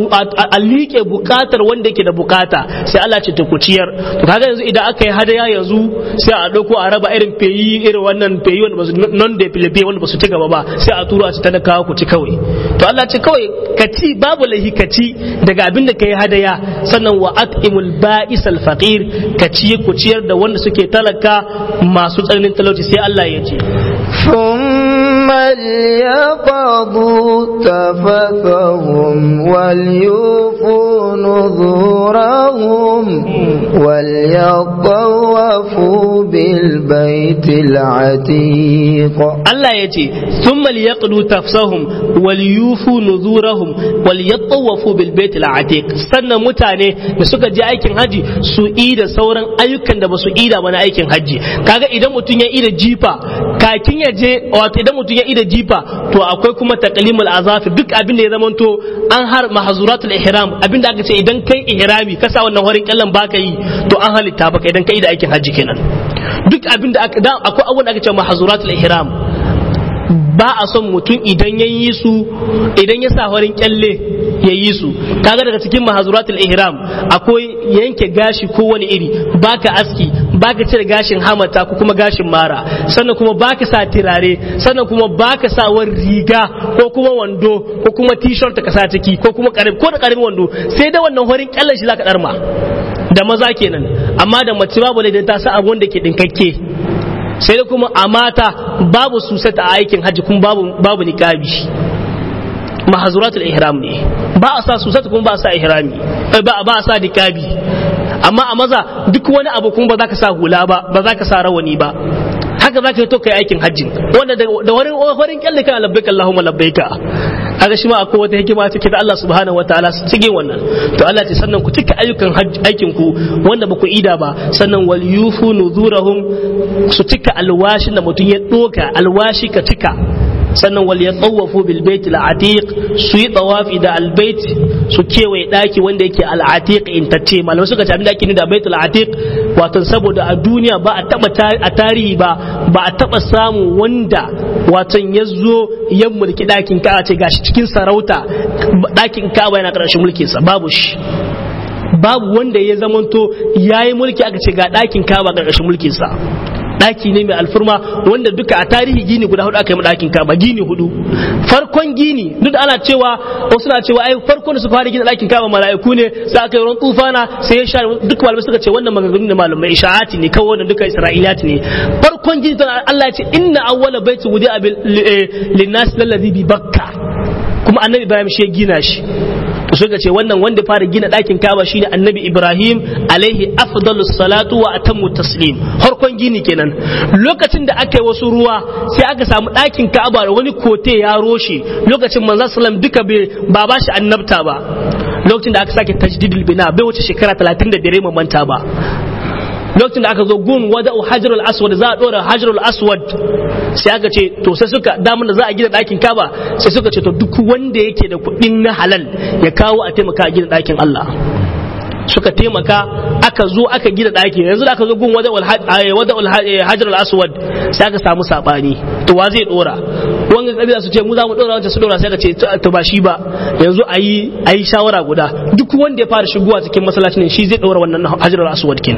a liƙe bukatar wanda yake da bukata sai Allah ce ta ku ciyar to kaga yanzu idan aka yi hadaya yanzu sai a dauko a raba irin feyi irin wannan feyi wanda basu non da filipe wanda basu ci gaba ba sai a turo a ci talakawa ku ci kawai to Allah ce kawai ka ci babu lahi ka ci daga abin da ka yi hadaya sannan wa at'imul ba'isal faqir ka ci ku ciyar da wanda suke talaka masu tsananin talauci sai Allah ya ce ثم ليقضوا تفثهم وليوفوا نذورهم وليطوفوا بالبيت العتيق Allah ya ce sun liyaqdu tafsahum wal yufu nuzurahum wal yattawafu bil bait al atiq sannan mutane da suka je aikin haji su yi da sauran ayyukan da basu ida ba na aikin haji kaga idan mutum ya ida jifa kakin ya je wato idan mutum ya ida jifa to akwai kuma taqlimul azafi duk abin da ya zamanto an har mahzuratul ihram abin da aka ce idan kai ihrami ka sa wannan horin kyallan baka yi to an halitta baka idan kai da aikin haji kenan duk abin da aka akwai abubuwan da aka ce mahzuratul ihram ba a son mutum idan ya yi su idan ya sa farin kyalle ya yi su kaga daga cikin mahazuratul ihram akwai yanke gashi ko wani iri baka aski baka cire gashin hamata ko kuma gashin mara sannan kuma baka sa tirare sannan kuma baka sa wani riga ko kuma wando ko kuma t-shirt ka sa ciki ko kuma karib ko da karamin wando sai da wannan farin kyallen shi zaka darma da maza kenan amma da mace babu da ta sa abu wanda ke dinkakke sai da kuma a mata babu susata a aikin hajji kuma babu babu niqabi mahazuratul ihram ne ba a sa susata kuma ba a sa ihrami ba ba a sa niqabi amma a maza duk wani abu kuma ba za ka sa hula ba ba za ka sa rawani ba haka za ka yi to kai aikin hajji wanda da warin warin kyalle kana labbaika Allahumma labbaika kaga shi ma akwai wata hikima take da Allah subhanahu wataala su cige wannan to Allah ce sannan ku cika ayyukan aikin ku wanda ba ku ida ba sannan wal yufu nuzurahum su cika alwashin da mutum ya doka alwashi ka cika sannan wal yatawafu bil bait al atiq su yi tawafi da al bait su kewaye daki wanda yake al atiq in tace malamai suka ce abin da ake ni da bait al atiq wato saboda a duniya ba a taba a tarihi ba ba a taba samu wanda wato ya zo ya mulki dakin ka ce gashi cikin sarauta dakin ka yana karshen mulkin sa babu shi babu wanda ya zamanto yayi mulki aka ce ga dakin ka ba karshen mulkin sa daki ne mai alfurma wanda duka a tarihi gini guda hudu aka yi dakin kaba gini hudu farkon gini duk da ana cewa wasu na cewa ai farkon da suka fara gina dakin kaba mala'iku ne sai aka yi ruwan tufana sai ya sha duk malamai suka ce wannan maganganun da malamai isha'ati ne kawai wannan duka isra'iliyat ne farkon gini tana Allah ya ce inna awwala baiti wudi abil linnas lallazi bi bakka kuma annabi ibrahim shi ya gina shi to suka ce wannan wanda fara gina ɗakin kaba shine annabi ibrahim alaihi afdalus salatu wa atammu taslim harkon gini kenan lokacin da aka yi wasu ruwa sai aka samu ɗakin kaba da wani kote ya roshe lokacin manzon sallam duka ba ba shi annabta ba lokacin da aka sake tajdidul bina bai wuce shekara 35 manta ba lokacin da aka zo gun wada hajarul aswad za a dora hajarul aswad sai aka ce to sai suka damun da za a gina ɗakin kaba sai suka ce to duk wanda yake da kuɗin na halal ya kawo a taimaka a gina ɗakin Allah suka taimaka aka zo aka gina ɗaki yanzu da aka zo gun wada hajarul aswad sai aka samu sabani to wa zai dora wanga kabila su ce mu za mu dora wancan su dora sai ka ce to ba shi ba yanzu ayi ayi shawara guda duk wanda ya fara shigowa cikin masallacin shi zai dora wannan hajarul aswad kin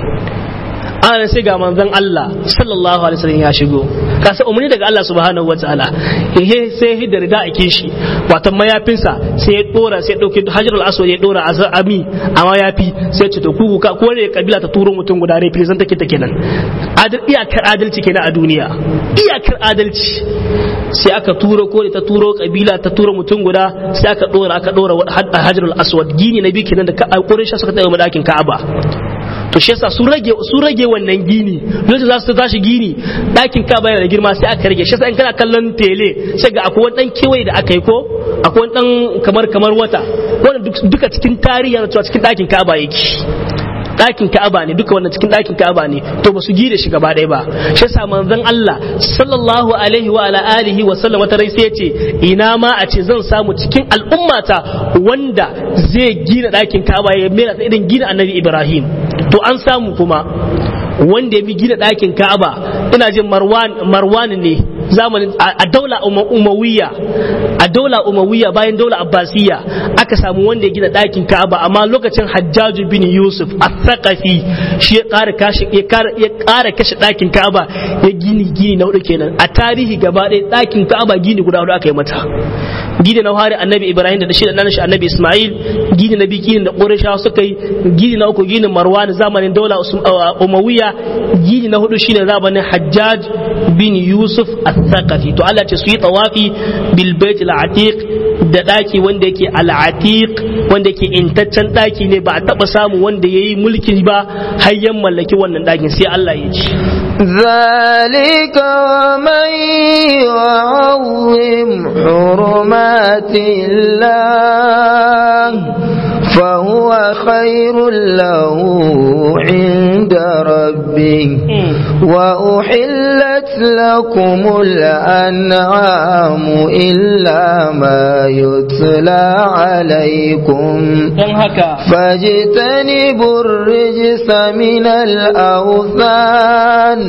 ana sai ga manzon Allah sallallahu alaihi wasallam ya shigo kasa umarni daga Allah subhanahu wataala ehe sai hidda rida ake shi wato mayafinsa sai ya dora sai ya dauke hajarul aswad ya dora azami a mayafi sai ce to ku ka ko ne kabila ta turo mutum guda represent take take nan adal iyakar adalci kenan a duniya iyakar adalci sai aka turo ko ta turo kabila ta turo mutum guda sai aka dora aka dora hajarul aswad gini na bi kenan da Quraysh suka tsaya madakin Ka'aba to shi yasa sun rage sun rage wannan gini lokacin za su tashi gini ɗakin ka bayar da girma sai aka rage shi yasa in kana kallon tele sai ga akwai wani dan kewaye da aka yi ko akwai wani dan kamar kamar wata wannan duka cikin tarihi yana cewa cikin ɗakin Ka'aba yake ɗakin Ka'aba ne duka wannan cikin ɗakin Ka'aba ne to ba su gide shi gaba ɗaya ba shi yasa manzon Allah sallallahu alaihi wa ala alihi wa sallam wata rai sai ya ce ina ma a ce zan samu cikin al'ummata wanda zai gina ɗakin Ka'aba ya mera irin gina Annabi Ibrahim to an samu kuma wanda ya bi gina ɗakin Ka'aba ina jin Marwan Marwan ne zamanin a daula umawiya a daula umawiya bayan daula abbasiya aka samu wanda ya gina ɗakin ka'aba amma lokacin hajjaju bin yusuf al-thaqafi shi ya ƙara kashe ya ƙara kashe ɗakin ka'aba ya gini gini na hudu kenan a tarihi gaba ɗaya ɗakin ka'aba gini guda hudu aka yi mata gini na hari annabi ibrahim da shi da nan shi annabi isma'il gini na biyu gini da qurayshawa suka yi gini na uku gini marwan zamanin daula umawiya gini na hudu shine zamanin hajjaj bin yusuf al-thaqafi to Allah ce su yi tawafi bil bait al-atiq da daki wanda yake al-atiq wanda yake intaccen daki ne ba a taba samu wanda yayi mulki ba har yan mallaki wannan dakin sai Allah ya ci ذلك ومن يعظم حرمات الله فهو خير له عند ربه وأحلت لكم الأنعام إلا ما يتلى عليكم فاجتنبوا الرجس من الأوثان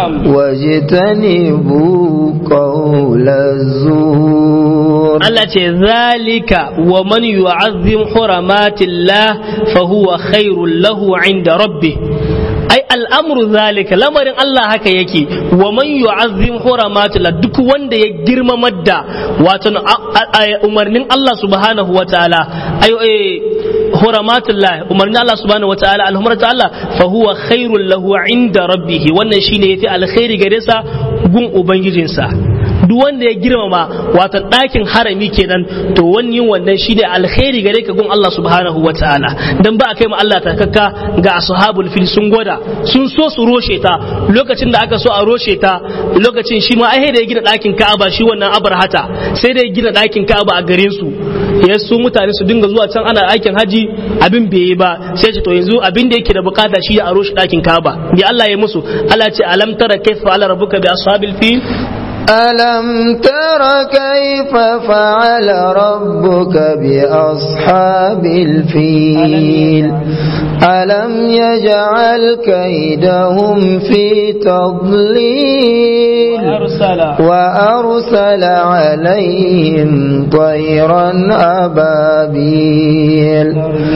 واجتنبوا قول الزور التي ذلك ومن يعظم حرمات الله فهو خير له عند ربه ai al'amru zalika lamarin Allah haka yake wa man yu'azzim huramatullah duk wanda ya girmamar da wato umarnin Allah subhanahu wa ta'ala ai huramatullah umarnin Allah subhanahu wa ta'ala alhumratu Allah fa huwa khairul lahu inda rabbih wannan shine yafi alkhairi gare sa gun ubangijinsa duk wanda ya girmama wato ɗakin harami kenan to wani yin wannan shi ne alkhairi gare ka gun Allah subhanahu wa ta'ala dan ba a kai ma Allah takakka ga ashabul fil sun gwada sun so su roshe ta lokacin da aka so a roshe ta lokacin shi ma ai da ya gina ɗakin Ka'aba shi wannan abarhata sai da ya gina ɗakin Ka'aba a garin su ya su mutane su dinga zuwa can ana aikin haji abin bai yi ba sai ce to yanzu abin da yake da bukata shi a roshe ɗakin Ka'aba bi Allah ya musu Allah ce alam tara kaifa ala rabbuka bi ashabil fil ألم تر كيف فعل ربك بأصحاب الفيل ألم يجعل كيدهم في تضليل وأرسل, وأرسل عليهم طيرا أبابيل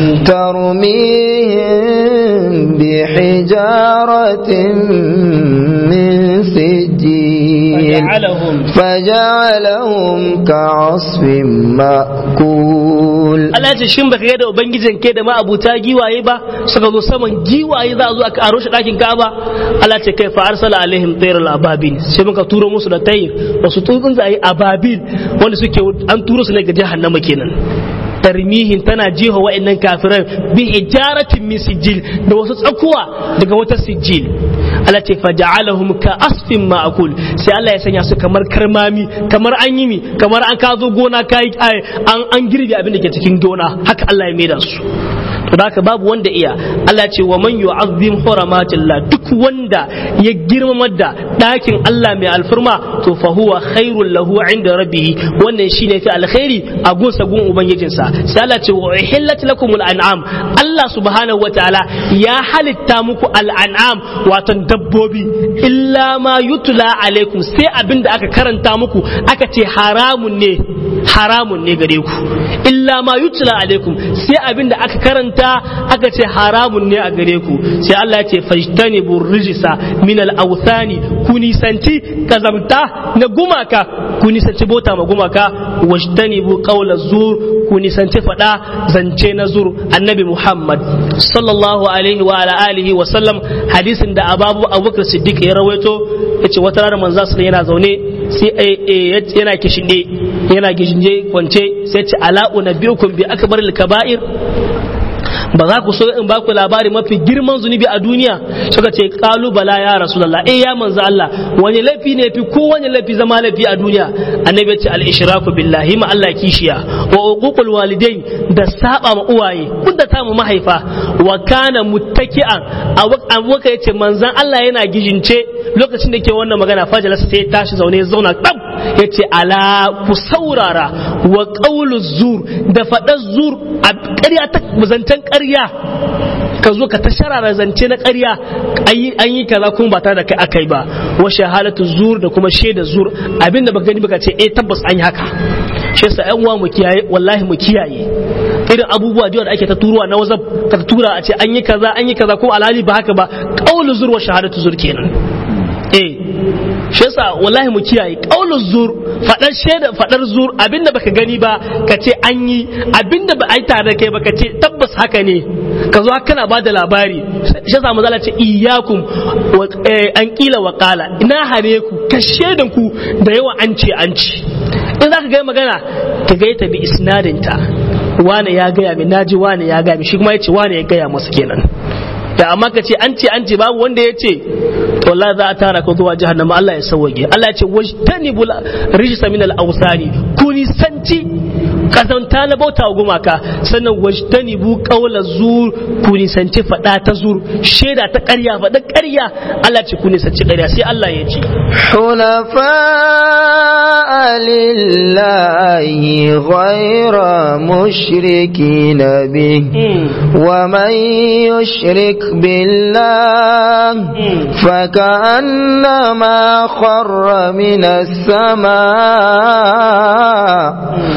ترميهم بحجارة من سجيل فجعلهم فجعلهم كعصف مأكول Allah ya ce shin baka ga da ubangijin ke da ma'abuta giwaye ba suka zo saman giwaye za a zo aka aro shi dakin Ka'aba Allah ce kai fa arsala alaihim tayral ababil sai muka turo musu da tayir wasu tsuntsaye ababil wanda suke an turo su ne ga jahannama kenan tarmihin tana jiho wa'annan kafiran bi hijaratin min sijil da wasu tsakuwa daga wata sijil Allah ce faja'alahum ka asfin ma'akul sai Allah ya sanya su kamar karmami kamar an yi mi kamar an ka zo gona kai an an girbe abin da ke cikin gona haka Allah ya maida su to da haka babu wanda iya Allah ce wa man yu'azzim huramatillah duk wanda ya girmama da dakin Allah mai alfirma to fa huwa khairul lahu inda rabbih wannan shine fi alkhairi a gunsa gun ubangijinsa sai Allah ce wa uhillat lakumul an'am Allah subhanahu wataala ya halitta muku al'an'am wato dabbobi illa ma yutla alaikum sai abinda aka karanta muku aka ce haramun ne haramun ne gare ku illa ma yutla alaikum sai abinda aka karanta aka ce haramun ne a gare ku sai Allah ya ce fajtanibu rijisa min al-awthani ku nisanci kazamta na gumaka ku nisanci bota ma gumaka wajtanibu qawla zur ku nisanci fada zance na zur annabi Muhammad sallallahu alaihi wa ala alihi wa sallam hadisin da ababu abubakar siddiq ya rawaito yace wata rana manzo sallallahu yana zaune sai yana kishinde yana gishinde kwance sai ce ala unabbiukum bi akbaril kaba'ir ba za ku so in ba ku labari mafi girman zunubi a duniya suka ce kalubala ya rasulullah eh ya manzo Allah wani laifi ne fi ko wani laifi zama laifi a duniya annabi ya ce al ishraku billahi ma Allah kishiya wa uququl walidain da saba ma uwaye kun da ta mu mahaifa wa kana muttaki'an a waka yace manzon Allah yana gijince lokacin da ke wannan magana fajalasa sai ya tashi zaune ya zauna tsab yace ala ku saurara wa qawlu zur da fadar zur a ƙarya ta zancen ƙarya ka zo ka ta sharara zance na ƙarya an yi kaza kuma ba tare da kai akai ba wa shahadatu zur da kuma shaida zur abinda baka gani baka ce eh tabbas an yi haka shi yasa ƴan uwa mu kiyaye wallahi mu kiyaye irin abubuwa da ake ta turuwa na wazab ka tura a ce an yi kaza an yi kaza ko alhali ba haka ba qaulu zur wa shahadatu zur kenan eh shi yasa wallahi mu kiyaye qaulu zur fadar shaida fadar zur abinda baka gani ba ka ce an yi abinda ba ai tare da kai ba ka ce tabbas haka ne ka zo kana ba da labari shi yasa mu ce iyyakum an kila wa qala ina hare ku ka shaidan ku da yawa an ce an ci in zaka ga magana ka ga ta bi isnadinta wane ya gaya min naji wane ya gaya min shi kuma ya ce wane ya gaya masa kenan da amma ka ce an ce an ce babu wanda ya ce to Allah za a tara ka zuwa jahannama Allah ya sauwage Allah ya ce wajtanibu rijsa min al-awsani ku nisanci kazanta na bauta wa gumaka sannan wajtanibu qawla zur ku nisanci fada ta zur sheda ta ƙarya fada ƙarya Allah ce ku nisanci ƙarya sai Allah ya ce حنفاء لله غير مشركين به ومن يشرك بالله فكأنما خر من السماء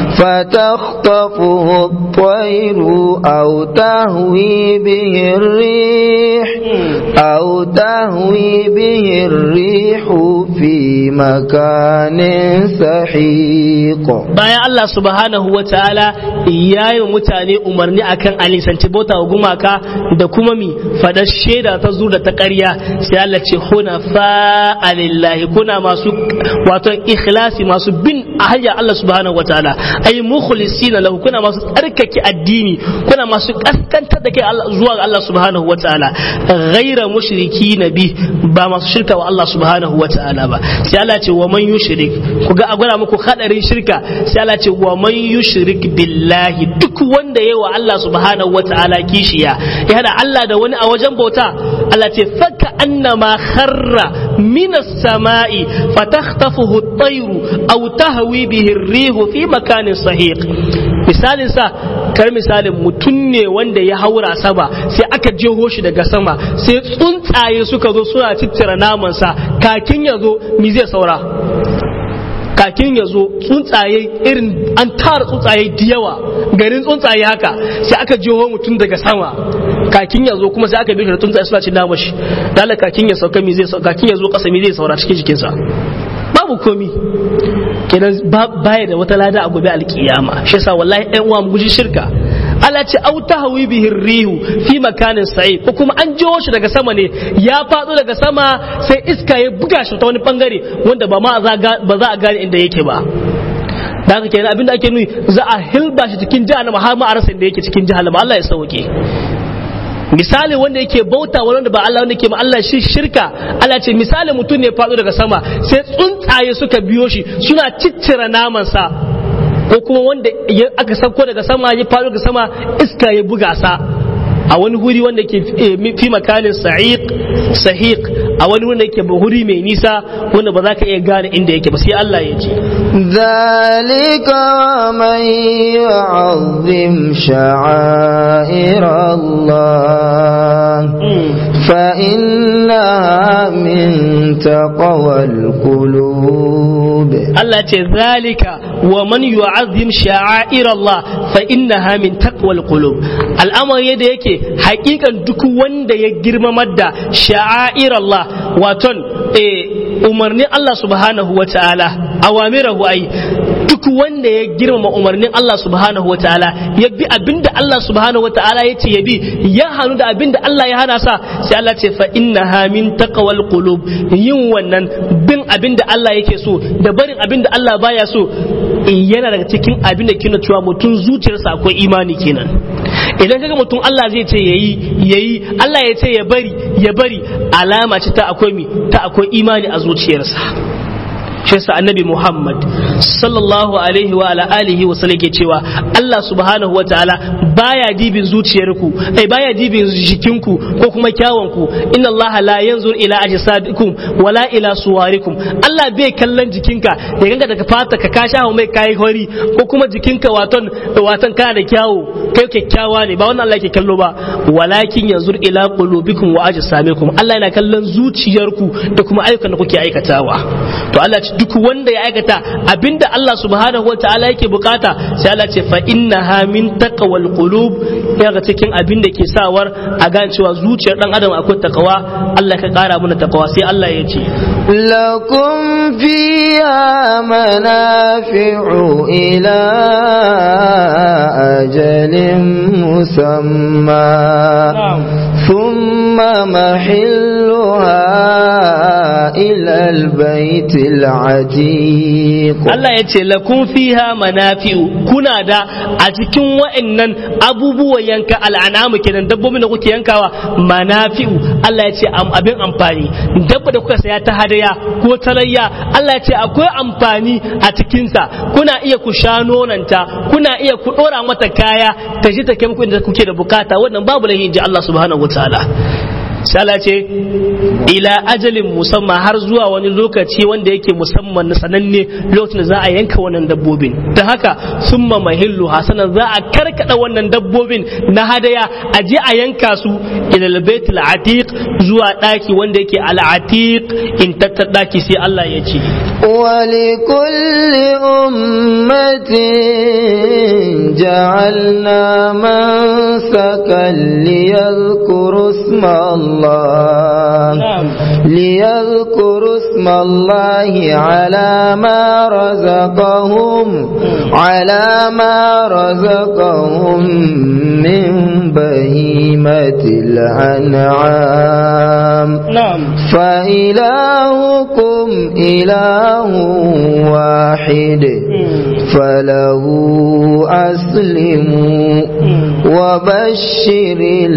فتخطفه الطير أو تهوي به الريح أو تهوي به الريح في مكان سحيق bayan Allah subhanahu wa ta'ala ya yi mutane umarni akan alisanci bauta wa gumaka da kuma mi faɗar shaida ta zuwa ta ƙarya sai Allah ce huna fa'alillahi kuna masu wato ikhlasi masu bin a hanyar Allah subhanahu wa ta'ala ay mukhlisina lahu kuna masu tsarkake addini kuna masu kaskantar da kai zuwa ga Allah subhanahu wa ta'ala ghaira mushriki bi ba masu shirka wa Allah subhanahu wa ta'ala ba sai Allah ce wa man yushrik ku ga a gwada muku hadarin shirka sai Allah ce wa man yushrik billahi duk wanda yayi wa Allah subhanahu wata'ala kishiya ya hada Allah da wani a wajen bauta Allah ce faka annama kharra minas sama'i fatakhtafuhu at-tayru aw tahwi bihi ar-rihu fi makanin sahiq misalin sa kar misalin mutum ne wanda ya haura sama sai aka jeho shi daga sama sai tsuntsaye suka zo suna ciccire namansa kakin ya zo mi zai saura kakin ya zo tsuntsaye irin an tara tsuntsaye da yawa garin tsuntsaye haka sai aka jiho mutum daga sama kakin ya zo kuma sai aka bi da tsuntsaye suna cin nama shi dala kakin ya sauka mi zai kakin ya zo kasa mi zai saura cikin jikinsa babu komi kenan baya da wata lada a gobe alkiyama shi yasa wallahi ɗan uwa mu guji shirka Allah ce au tahwi bihi rihu fi makanin sa'i ko kuma an jiwo shi daga sama ne ya fado daga sama sai iska ya buga shi ta wani bangare wanda ba ma ba za a gane inda yake ba da haka kenan abinda ake nuni za a hilba shi cikin jahannama har ma a rasa inda yake cikin jahannama Allah ya sauke misali wanda yake bauta wanda ba Allah wanda ke ma Allah shi shirka Allah ce misali mutum ne faɗo daga sama sai tsuntsaye suka biyo shi suna ciccira naman sa ko kuma wanda aka sauko daga sama ya faɗo daga sama iska ya buga sa a wani guri wanda ke fi makanin sahiq sahiq a wani wanda yake huri mai nisa wanda ba za ka iya gane inda yake ba sai Allah ya ce ذلك ومن يعظم شعائر الله فإنها من تقوى القلوب Allah ce zalika wa man yu'azzim sha'air Allah fa innaha min taqwal qulub al'amari da yake hakikan duk wanda ya girmamar da sha'air Allah waton eh umarnin Allah subhanahu wa ta'ala awamirahu ai duk wanda ya girmama umarnin Allah subhanahu wa ta'ala ya bi abinda Allah subhanahu wa ta'ala ya ce ya bi ya hannu da abinda Allah ya hana sa sai Allah ce fa innaha min taqwal qulub yin wannan bin abinda Allah yake so da barin abinda Allah baya so yana daga cikin abinda kina cewa mutum zuciyarsa akwai imani kenan idan kaga mutum Allah zai ce yayi yayi Allah ya ce ya bari ya bari alama ce ta akwai mi ta akwai imani a zuciyarsa shi yasa annabi Muhammad sallallahu alaihi wa ala alihi wa sallam ke cewa Allah subhanahu wa ta'ala baya dibin zuciyarku ai baya dibin jikinku ko kuma kyawunku inna Allah la yanzur ila ajsadikum wala ila suwarikum Allah bai kallon jikinka ya ganga daga fata ka ka shawo mai kai hori ko kuma jikinka waton waton kana da kyawu kai kyakkyawa ne ba wannan Allah ke kallo ba walakin yanzur ila qulubikum wa ajsamikum Allah yana kallon zuciyarku da kuma ayyukan da kuke aikatawa to Allah ce duk wanda ya aikata abinda Allah subhanahu wa ta'ala yake bukata sai Allah ce fa innaha min taqwal qulub yaga cikin abinda ke sawar a gane cewa zuciyar dan adam akwai takawa Allah ka kara mana takawa sai Allah ya ce lakum fiha manafi'u ila ajalin musamma thumma mahilluha ila albayt العتيق Allah ya ce lakun fiha manafi'u kuna da a cikin wa'annan abubuwan yanka al'anamu kenan dabbobin da kuke yankawa manafi'u Allah ya ce abin amfani dabba da kuka saya ta hadaya ko talayya Allah ya ce akwai amfani a cikinsa kuna iya ku sha nonanta kuna iya ku dora mata kaya ta ji ta kai muku inda kuke da bukata wannan babu lahi ji Allah subhanahu wataala shala ce ila ajalin musamman har zuwa wani lokaci wanda yake musamman na sananne lokacin da za a yanka wannan dabbobin ta haka summa mahillu hasanan za a karkada wannan dabbobin na hadaya a je a yanka su ila baitul atiq zuwa daki wanda yake al atiq in tattar daki sai Allah ya ce ولكل أمة جعلنا منسكا ليذكروا اسم الله ليذكروا اسم الله على ما رزقهم على ما رزقهم من بهيمة الأنعام نعم فإلهكم إله واحد فله أسلموا وبشر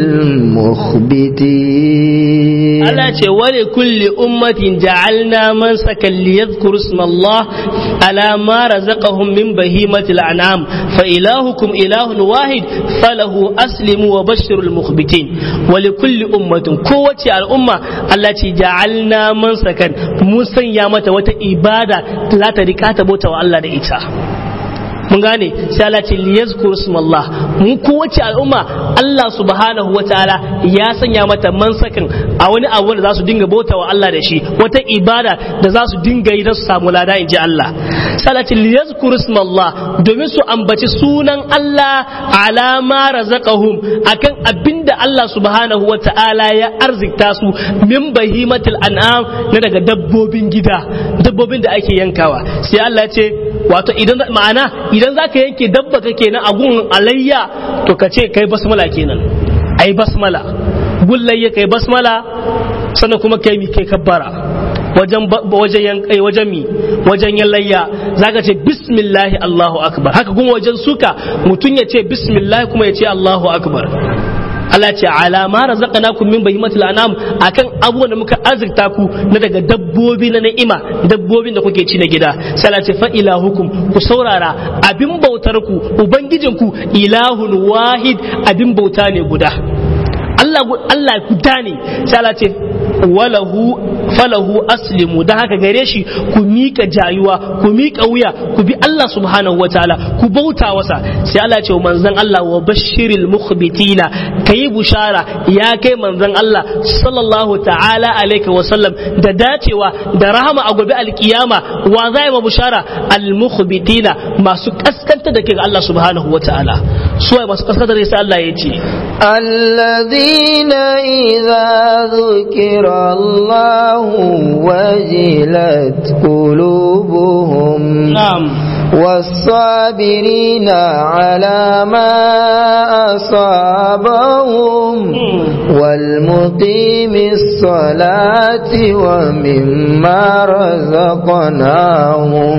المخبتين Allah ce wale kulli ummatin ja'alna man sakan li yadhkuru ismallah ala ma razaqahum min bahimatil an'am fa ilahukum ilahun wahid falahu aslimu wa bashirul mukhbitin wale kulli ummatin kowace al'umma Allah ce ja'alna man sakan mun sanya mata wata ibada za ta rika ta bauta wa Allah da ita mun gane sai Allah ce liyazkuru ismallah mu kowace al'umma Allah subhanahu wataala ya sanya mata mansakin a wani abu da za su dinga bauta wa Allah da shi wata ibada da za su dinga yi don su samu lada in ji Allah sai Allah ce liyazkuru ismallah domin su ambaci sunan Allah alama razaqahum akan abinda Allah subhanahu wa ta'ala ya arzikta su min bahimatil an'am na daga dabbobin gida dabbobin da ake yankawa sai Allah ya ce wato idan ma'ana idan zaka yanke dabba kake na agun alayya to ka ce kai basmala kenan ai basmala bullayya kai basmala sannan kuma kai mi kai kabbara wajen wajen yankai wajen mi wajen yallayya zaka ce bismillahi Allahu akbar haka kuma wajen suka mutun ya ce bismillah kuma ya ce Allahu akbar Allah ce ala ma razaqnakum min bahimatil anam akan abubuwan da muka azurta ku na daga dabbobi na ni'ima dabbobin da kuke ci na gida sai Allah ce fa ilahukum ku saurara abin bautar ku ubangijinku ilahun wahid abin bauta ne guda Allah Allah guda ne sai Allah ce walahu falahu aslimu dan haka gare shi ku mika jayuwa ku mika wuya ku bi Allah subhanahu wataala ku bauta wasa sai Allah ce manzon Allah wa bashiril mukhbitina kayi bushara ya kai manzon Allah sallallahu ta'ala alaihi wa sallam da dacewa da rahama a gobe alkiyama wa zai ma bushara al mukhbitina masu kaskanta da ke ga Allah subhanahu wataala su masu kaskanta da sai Allah ya ce الذين إذا ذكر الله وجلت قلوبهم نعم والصابرين على ما أصابهم والمقيم الصلاة ومما رزقناهم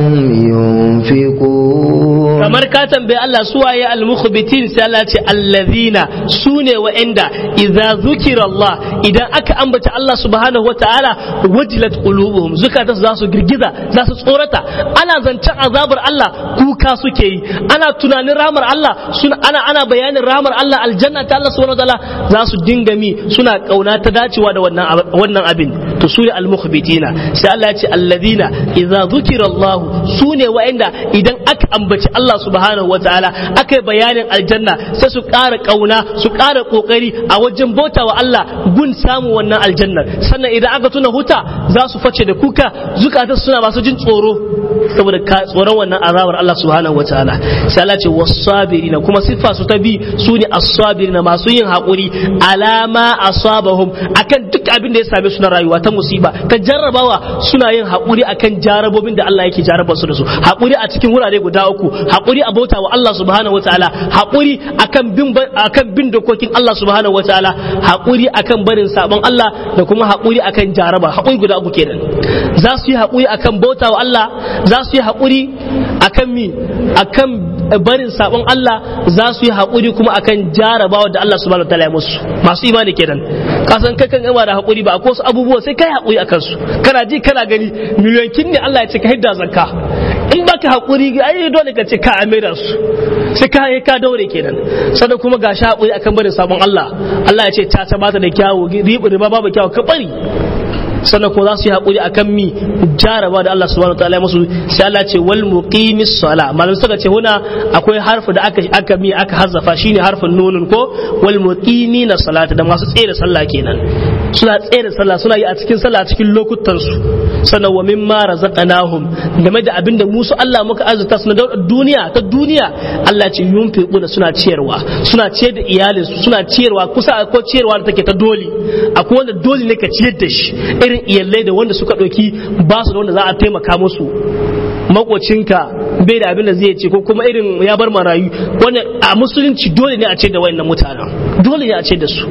ينفقون kamar ka tambayi Allah su waye al-mukhbitin sai Allah ce allazina sune wa'anda idza zukira Allah idan aka ambata Allah subhanahu wataala wajilat qulubuhum zukata za su girgiza za su tsorata ana zancen azabar Allah kuka suke yi ana tunanin ramar Allah suna ana ana bayanin ramar Allah aljanna ta Allah subhanahu wataala za su dinga mi suna kauna ta dacewa da wannan wannan abin to su al-mukhbitina sai Allah ya ce allazina idza zukira Allah sune wa'anda idan aka ambaci Allah subhanahu wa ta'ala aka yi bayanin aljanna sai su ƙara ƙauna su ƙara ƙoƙari a wajen bauta wa Allah gun samun wannan aljannar sannan idan aka tuna huta za su face da kuka zukatan suna masu jin tsoro saboda tsoron wannan azabar Allah subhanahu wa ta'ala sai Allah ce wasabirina kuma siffa su ta bi su ne as-sabirina masu yin haƙuri alama asabahum akan duk abin da ya same su na rayuwa ta musiba ta jarrabawa suna yin haƙuri akan jarabobin da Allah yake jarraba su da su haƙuri a cikin wurare guda uku haƙuri a bauta wa Allah subhanahu wataala haƙuri akan bin akan bin dokokin Allah subhanahu wataala haƙuri akan barin sabon Allah da kuma haƙuri akan jaraba haƙuri guda uku kenan za su yi haƙuri akan bauta wa Allah za su yi haƙuri akan mi akan barin sabon Allah za su yi haƙuri kuma akan jarabawa da Allah subhanahu wataala ya musu masu imani kenan kasan kai kan gama da haƙuri ba akwai wasu abubuwa sai kai haƙuri akan su kana ji kana gani miliyankin ne Allah ya ce ka hidda zakka in baka haƙuri ai dole ka ce ka amira su sai ka ka daure kenan sannan kuma ga shi haƙuri akan barin sabon Allah Allah ya ce ta ta bata da kyawu riba babu kyawu ka bari sannan ko za su yi haƙuri akan mi jaraba da Allah subhanahu wataala musu sai Allah ce wal muqimis sala malam suka ce huna akwai harfi da aka aka mi aka hazzafa shine harfin nunun ko wal muqimina salata da masu tsaye da sallah kenan suna tsaye da sallah suna yi a cikin sallah a cikin lokutan su sannan wa mimma razaqnahum game da abin da musu Allah muka azurta su na duniya ta duniya Allah ce yunfiquna suna ciyarwa suna ciyar da iyalinsu suna ciyarwa kusa ko ciyarwa da take ta dole akwai wanda dole ne ka ciyar da shi irin iyalai da wanda suka ɗauki ba su da wanda za a taimaka musu makocinka bai da abin da zai ce ko kuma irin ya bar marayu wanda a musulunci dole ne a ce da wayannan mutanen dole ne a ce da su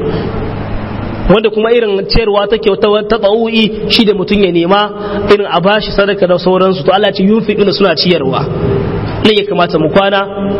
wanda kuma irin ciyarwa ta kyauta ta tsawu'i shi da mutum ya nema irin a bashi sadaka da sauransu to Allah ce yunfiquna suna ciyarwa ne ya kamata mu kwana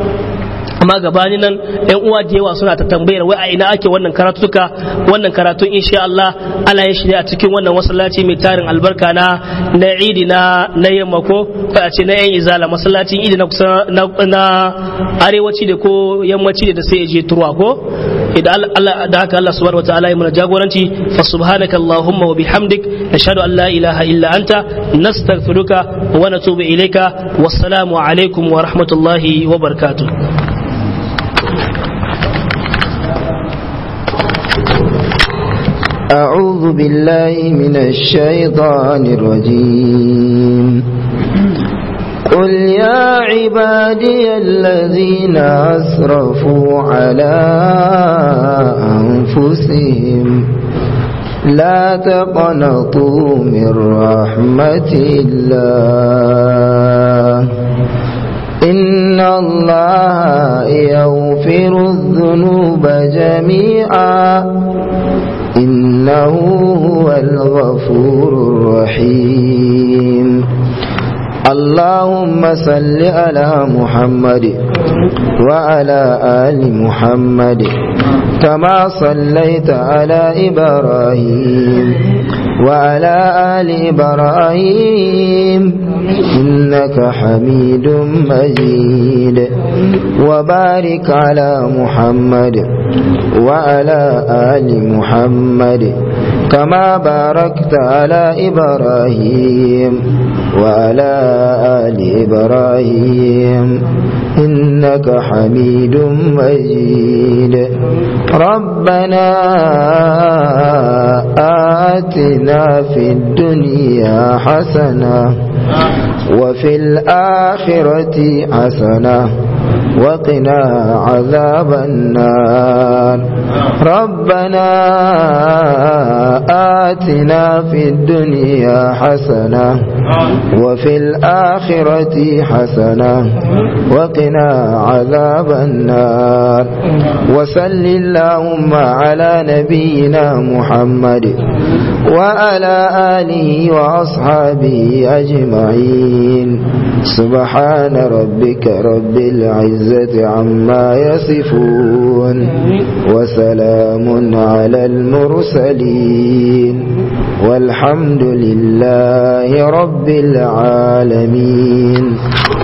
amma gabani nan yan uwa da yawa suna ta tambayar wai a ina ake wannan karatuka wannan karatun insha Allah ana yin shi ne a cikin wannan masallaci mai tarin albarka na na idi na na yamma ko ko a ce na yan izala masallacin idi na kusa na arewaci da ko yammaci da sai ya je turwa ko idan Allah da haka Allah subhanahu wataala ya mana jagoranci fa subhanaka allahumma wa bihamdik nashhadu an la ilaha illa anta nastaghfiruka wa natubu ilayka wassalamu alaikum wa rahmatullahi wa barakatuh أعوذ بالله من الشيطان الرجيم قل يا عبادي الذين أسرفوا على أنفسهم لا تقنطوا من رحمة الله إن الله يغفر الذنوب جميعا إنه هو الغفور الرحيم اللهم صل على محمد وعلى آل محمد كما صليت على إبراهيم وعلى آل إبراهيم إنك حميد مجيد وبارك على محمد وعلى آل محمد كما باركت على إبراهيم وعلى آل إبراهيم إنك حميد مجيد ربنا آتنا في الدنيا حسنة وفي الآخرة حسنة وقنا عذاب النار ربنا آتنا في الدنيا حسنة وفي الآخرة حسنة وقنا عذاب النار وسل اللهم على نبينا محمد وعلى آله وأصحابه أجمعين سبحان ربك رب العزة عما يصفون وسلام على المرسلين والحمد لله رب العالمين